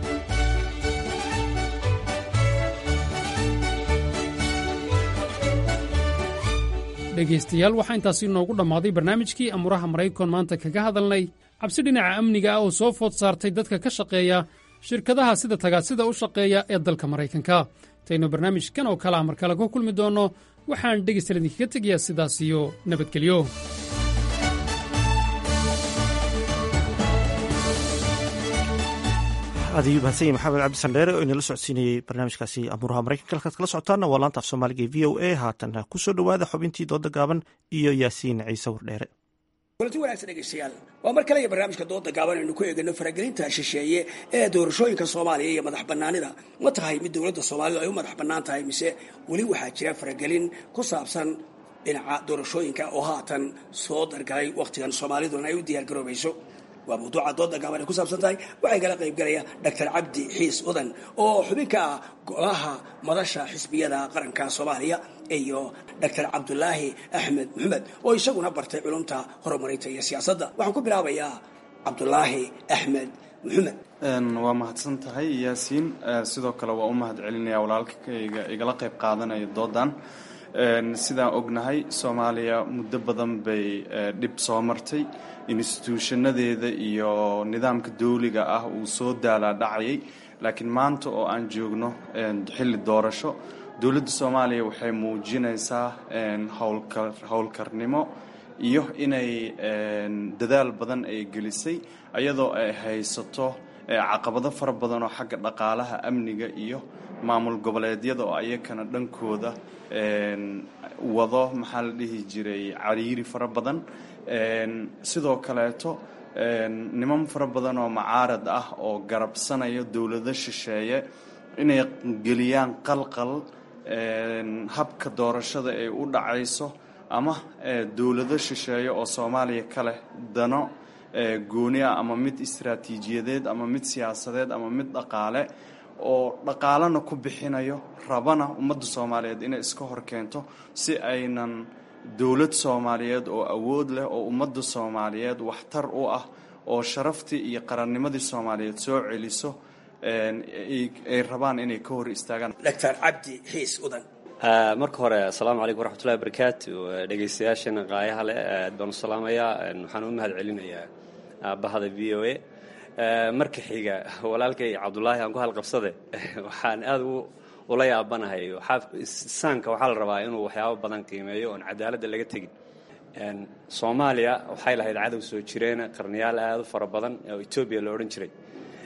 dhegaystayaal waxaa intaasi noogu dhammaaday barnaamijkii amuraha maraykan maanta kaga hadalnay cabsi dhinaca amniga ah oo soo food saartay dadka ka shaqeeya shirkadaha sida tagaasida u shaqeeya ee dalka maraykanka intaynu barnaamijkan oo kale ah mar kale ku kulmi doonno waxaan dhegaystayaal idinkaga tegayaa sidaas iyo nabadgelyo aad ayuu mahadsan yahy maxamed cabdi sandheere oo inala socodsiinayey barnaamijkaasi amuuraha maraykanka halkaad kala socotaanna waa laanta af soomaaliga e v o a haatan ku soo dhowaada xubintii dooda gaaban iyo yaasiin ciise wardheere kulanti wanaagsan dhegaystayaal waa mar kale iyo barnaamijka dooda gaaban aynu ku eegano faragelinta shisheeye ee doorashooyinka soomaaliya iyo madax bannaanida ma tahay mid dowladda soomaalidu ay u madax bannaan tahay mise weli waxaa jira faragelin ku saabsan dhinaca doorashooyinka oo haatan soo dargalay wakhtigan soomaaliduna ay u diyaargaroobayso waa mawduuca dooda gaaban ay ku saabsan tahay waxay kala qaybgalaya doctor cabdi xiis udan oo xubin ka ah golaha madasha xisbiyada qaranka soomaaliya iyo doctor cabdulaahi axmed maxamed oo isaguna bartay culumta horumarinta iyo siyaasadda waxaan ku bilaabayaa cabdulaahi axmed maxamed waa mahadsan tahay yaasiin sidoo kale waa u mahad celinaya walaalkayga igala qayb qaadanaya doodan sidaan ognahay soomaaliya muddo badan bay dhib soo martay instituushanadeeda iyo nidaamka dawliga ah uu soo daalaa dhacayay laakiin maanta oo aan joogno xilli doorasho dowladda soomaaliya waxay muujinaysaa howlkarnimo iyo inay dadaal badan ay gelisay iyadoo ay haysato caqabado fara badan oo xagga dhaqaalaha amniga iyo maamul goboleedyada oo ayakana dhankooda wado maxaa la dhihi jiray cariiri fara badan sidoo kaleeto niman fara badan oo macaarad ah oo garabsanaya dowlado shisheeye inay geliyaan qalqal habka doorashada ay u dhacayso ama dowlado shisheeye oo soomaaliya ka leh dano gooni ah ama mid istaraatiijiyadeed ama mid siyaasadeed ama mid dhaqaale oo dhaqaalana ku bixinayo rabana ummadda soomaaliyeed inay iska hor keento si aynan dowlad soomaaliyeed oo awood leh oo ummadda soomaaliyeed waxtar u ah oo sharaftii iyo qarannimadii soomaaliyeed soo celiso ay rabaan inay ka hor istaagaan doctor cabdi xiis udan marka hore asalaamu calaykum waraxmatullahi wabarakaatu dhegaystayaashana qaayaha leh aad baan u salaamayaa waxaan u mahad celinayaa aabahada v o a marka xiga walaalkay cabdulaahi aan ku halqabsade waxaan aada ula yaabanahay saanka waxaa la rabaa inuu waxyaabo badan qiimeeyo oon cadaaladda laga tegin soomaaliya waxay lahayd cadow soo jireena qarniyaal aada u fara badan oo etoobiya la odhan jiray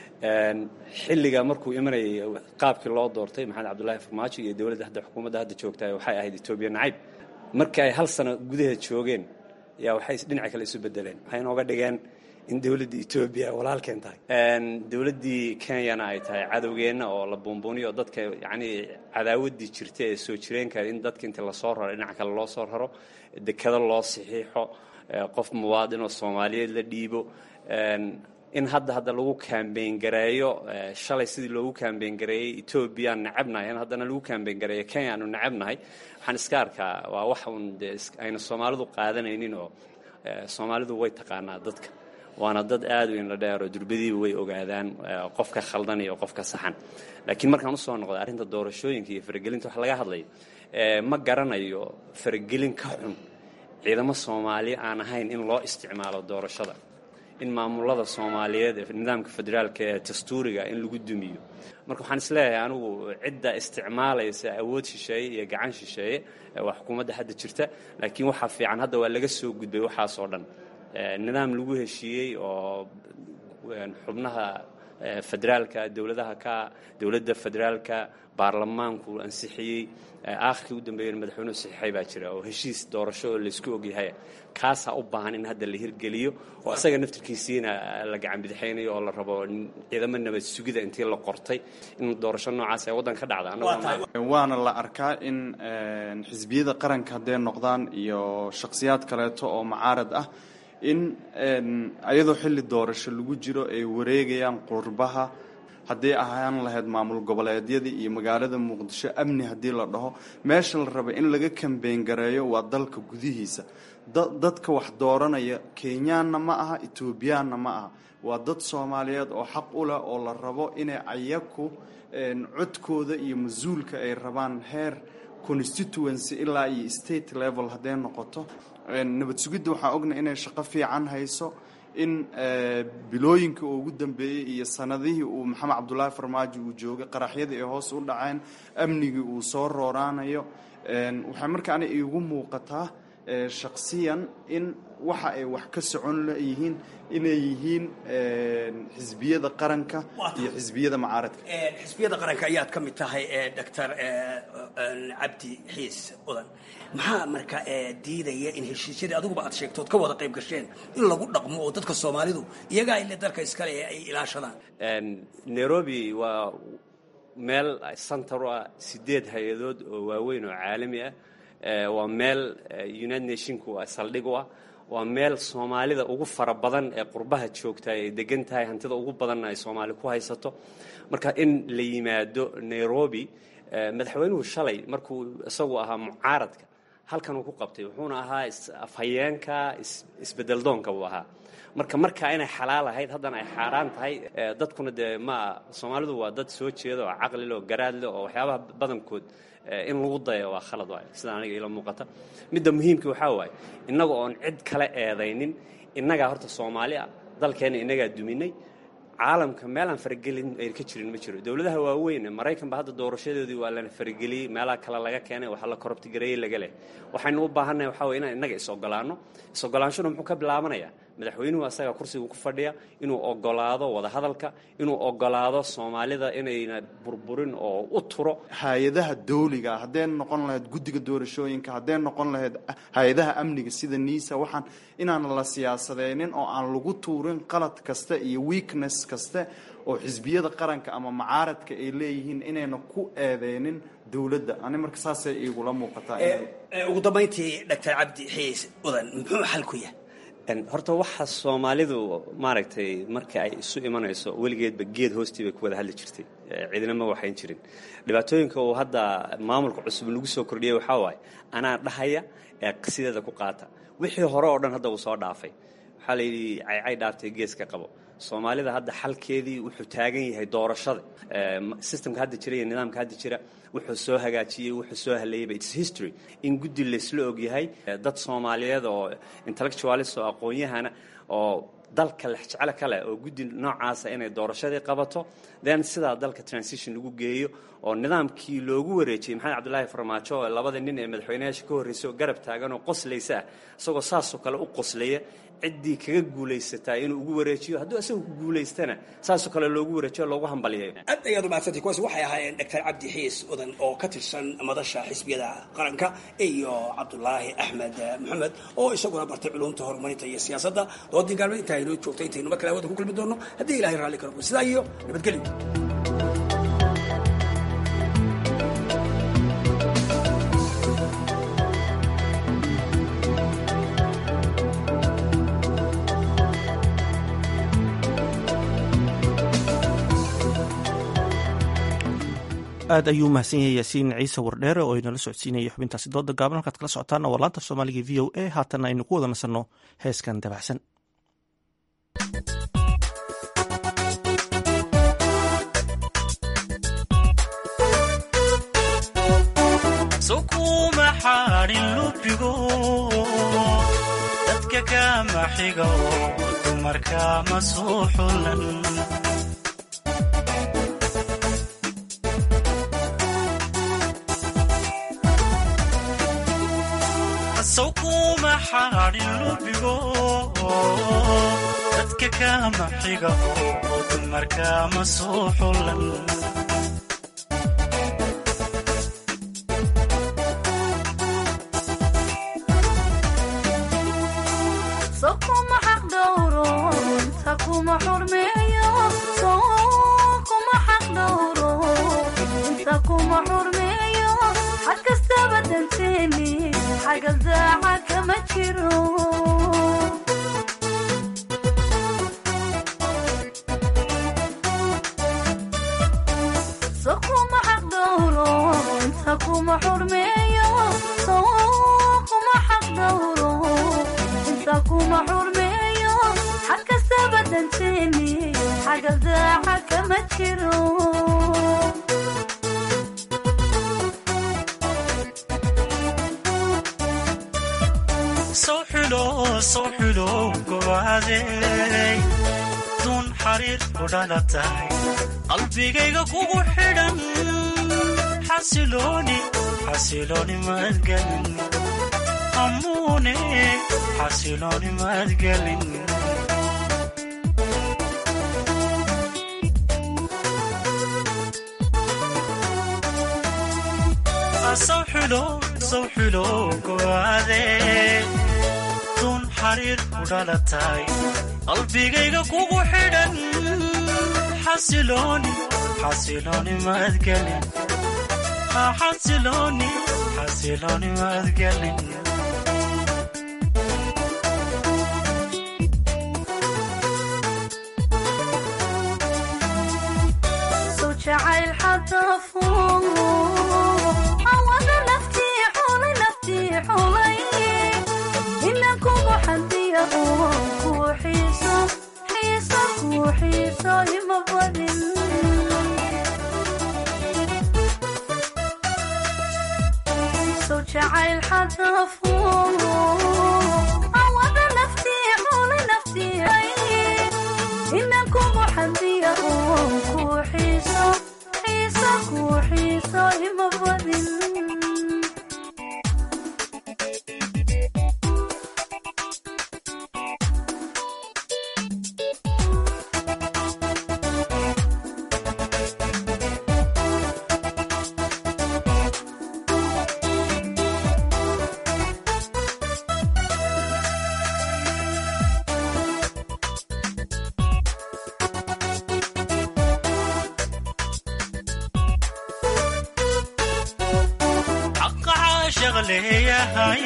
xilliga markuu imanayay qaabkii loo doortay maxamed cabdullaahi farmaajo iyo dowladda hadda xukuumadda hadda joogta waxay ahayd etoobiya nacayb markii ay hal sano gudaheed joogeen yaa waxay dhinaca kale isu bedeleen waxay inooga dhigeen in dowladda etoobiya walaalkeen tahay dowladdii kenyana ay tahay cadowgeenna oo la buunbuuniyo dadka yacnii cadaawaddii jirta ee soo jireenka in dadka inta lasoo raro dhinaca kale loo soo raro dekado loo saxiixo qof muwaadin oo soomaaliyeed la dhiibo in hadda hadda lagu kaambeyn gareeyo shalay sidii loogu kaambeyn gareeyey etoobiyaan necabnahay in haddana lagu kaambeyn gareeyo kenya aanu necabnahay waxaan iska arkaa waa wax uun dee ayna soomaalidu qaadanaynin oo soomaalidu way taqaanaa dadka waana dad aad u indho dheer oo durbadiiba way ogaadaan qofka khaldan iyo qofka saxan laakiin markaan usoo noqday arrinta doorashooyinka iyo faragelinta wax laga hadlayo ma garanayo faragelin ka xun ciidamo soomaali aan ahayn in loo isticmaalo doorashada in maamulada soomaaliyeed ee nidaamka federaalka ee dastuuriga in lagu dumiyo marka waxaan isleeyahay anigu cidda isticmaalaysa awood shisheeye iyo gacan shisheeye waa xukuumadda hadda jirta laakiin waxaa fiican hadda waa laga soo gudbay waxaasoo dhan nidaam lagu heshiiyey oo xubnaha federaalka dowladaha ka dowladda federaalka baarlamaanku ansixiyey aakhirkii u dambeeyana madaxweynuhu saxiixay baa jira oo heshiis doorasho oo laysku ogyahay kaasaa u baahan in hadda la hirgeliyo oo isaga naftirkiisiina la gacan bidixaynayo oo la rabo ciidamo nabad sugida intii la qortay in doorasho noocaas ay waddanka ka dhacda waana la arkaa in xisbiyada qaranka hadday noqdaan iyo shakhsiyaad kaleeto oo mucaarad ah in ayadoo xilli doorasho lagu jiro ay wareegayaan qurbaha haddii ahaan lahayd maamul goboleedyadii iyo magaalada muqdisho amni haddii la dhaho meesha la raba in laga kambeyn gareeyo waa dalka gudihiisa dadka wax dooranaya kenyaanna ma aha etoobiyaanna ma aha waa dad soomaaliyeed oo xaq u leh oo la rabo inay ayaku codkooda iyo mas-uulka ay rabaan heer constituency ilaa iyo state level hadday noqoto nabad sugidda waxaan ognahay inay shaqo fiican hayso in bilooyinka uu ugu dambeeyey iyo sanadihii uu maxamed cabdulaahi farmaajo uu joogay qaraxyadii ay hoos u dhaceen amnigii uu soo rooraanayo waxay markaana iigu muuqataa shaksiyan in waxa ay wax ka socon leyihiin inay yihiin xisbiyada qaranka iyo xisbiyada mucaaradka xisbiyada qaranka ayaad ka mid tahay doctor cabdi xiis udan maxaa marka diidaya in heshiisyadii adiguba aad sheegtood ka wada qayb gasheen in lagu dhaqmo oo dadka soomaalidu iyagaa ile dalka iskale ee ay ilaashadaan nairobi waa meel center u ah sideed hay-adood oo waaweyn oo caalami ah waa meel united nationku saldhig u ah waa meel soomaalida ugu fara badan ee qurbaha joogta ay degan tahay hantida ugu badanna ay soomaali ku haysato marka in la yimaado nairobi madaxweynuhu shalay markuu isagu ahaa mucaaradka halkan uu ku qabtay wuxuuna ahaa afhayeenka isbedeldoonka buu ahaa marka markaa inay xalaal ahayd haddana ay xaaraan tahay dadkuna dee ma soomaalidu waa dad soo jeeda oo caqlile oo garaadle oo waxyaabaha badankood in lagu daya waa khalad waay sida aniga ila muuqata midda muhiimka waxaa waaye innaga oon cid kale eedaynin innagaa horta soomaali ah dalkeenna innagaa duminay caalamka meelaan faragelin ay ka jirin ma jiro dowladaha waaweyn maraykan ba hadda doorashadoodii waa lana farageliyey meelaha kale laga keenay waxaa la korobtigareeyey laga leh waxaynu u baahannahay waxaa weye inaan innaga is-ogolaanno is-ogolaanshuna muxuu ka bilaabanayaa madaxweynuhu asaga kursiga ku fadhiya inuu ogolaado wadahadalka inuu ogolaado soomaalida inayna burburin oo u turo hay-adaha dawliga hadday noqon lahayd guddiga doorashooyinka hadday noqon lahayd hay-adaha amniga sida niisa waxaan inaan la siyaasadeynin oo aan lagu tuurin qalad kasta iyo weakness kaste oo xisbiyada qaranka ama mucaaradka ay leeyihiin inayna ku eedeynin dowladda ani marka saasay igula muuqataa ugu dambayntii doctor cabdi xiis udan muxuu xal ku yahay horta waxa soomaalidu maaragtay marka ay isu imanayso weligeedba geed hoostii bay ku wada hadli jirtay cidina ma waxayn jirin dhibaatooyinka uu hadda maamulka cusub lagu soo kordhiyey waxaa waaye anaa dhahaya ee sideeda ku qaata wixii hore oo dhan hadda uu soo dhaafay waxaa la yidhi caycay dhaaftay geeska qabo soomaalida hadda xalkeedii wuxuu taagan yahay doorashada systemka hadda jira iyo nidaamka hadda jira wuxuu soo hagaajiyey wuxuu soo haleeyeyba its history in guddi laysla ogyahay dad soomaaliyeed oo intellectualis oo aqoon-yahana oo dalka lexjeclo kale oo guddi noocaasa inay doorashadii qabato then sidaa dalka transition lagu geeyo oo nidaamkii loogu wareejiyey maxamed cabdulaahi farmaajo oo labada nin ee madaxweynayaasha ka horreysay oo garab taagan oo qoslaysa ah isagoo saasoo kale u qoslaya ciddii kaga guulaysataa inuu ugu wareejiyo hadduu isagu ku guulaystana saasoo kale loogu wareejiyo loogu hambalyayo aad ayaad umahadsantay kuwaasi waxay ahaayeen doctor cabdi xiis udan oo ka tirsan madasha xisbiyada qaranka iyo cabdulaahi axmed maxamed oo isaguna bartay culumta horumarinta iyo siyaasadda doodii gaalmeed intaa inoo joogtay intaynu mar kale hawada ku kulmi doono haddii ilahay raalli karo sidaa iyo nabadgelyo aad ayuu mahadsan yahay yaasiin ciise wardheere oo inala socodsiinayay xubintaasi dooda gaaban halkaad kala socotaana waa laanta soomaaliga v o a haatanna aynu ku wada nasanno heeskan dabacsan xaadhin lubigo dadka kama xigo dumarka ma soo xulan saw kuma xaadhin lubigo dadka kama xigo dumarka ma soo xulan sokuma xaq dhowro inta kuma xurmeeyo sokuma xaq dhowro inta kuma xurmeeyo xag kastaba danteeni xaga daaca kama jiro sokuma xaq dhowro inta kuma xurmeeyo sokuma xaq dhowro inta kuma xurmeeyo xag kastaba danteeni xaga daaca kama jiro soo xulo soo xulo gobaadey dun xariir ku dhalatay qalbigayga kugu xidhan xasilooni xasilooni madgelin amuune xasilooni madgelin soo xulo soo xulo gobaadey dun xariir ku dhalatay qalbigayga kugu xidhan xasilooni xasilooni madgelin xasilooni xasilooni madgelin soo jacayl xadafo awada naftii xulay naftii xulay ina kugu xadiya oo kuu xiiso xiiso kuu xiiso ima badin soo jacayl xadafo awada naftii xulay naftii ina kugu xadiya oo kuu xiiso xiiso kuu xiiso ima badin xaqa caashaq leeyahay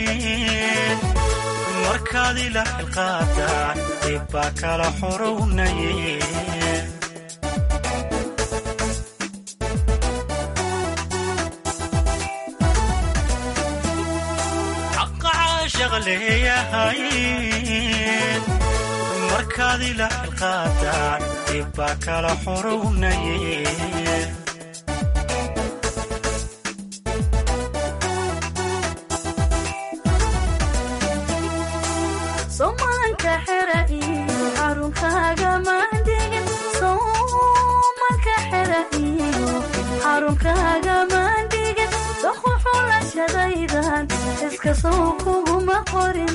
markaad ila xilqaadaan dib baa kala xorownaye xaqa caashaq leeyahay markaad ila xilqaadaan dib baa kala xorownaye somanka xera iyo xarunkaaga maandegin somanka xera iyo xarunkaaga maandegin doqu xulashadaydan iska sow kuguma qorin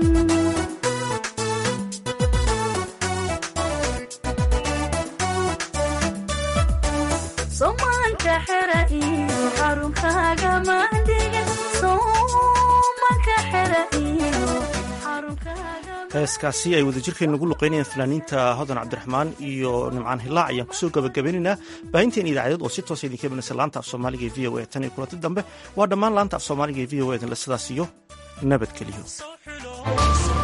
somanka xera iyo xarunkaaga maandegin somanka xera iyo xarunkaaga heeskaasi ay wadajirkeen nagu luqeynayaan fanaaniinta hodan cabdiraxmaan iyo nimcaan hilaac ayaan kusoo gabagabaynaynaa baahinteen idaacadeed oo si toosa idinka imanaysa laanta af soomaaliga ee v o a tan iyo kulanti dambe waa dhammaan laanta af soomaaliga ee v o a idinle sidaas iyo nabadgeliyo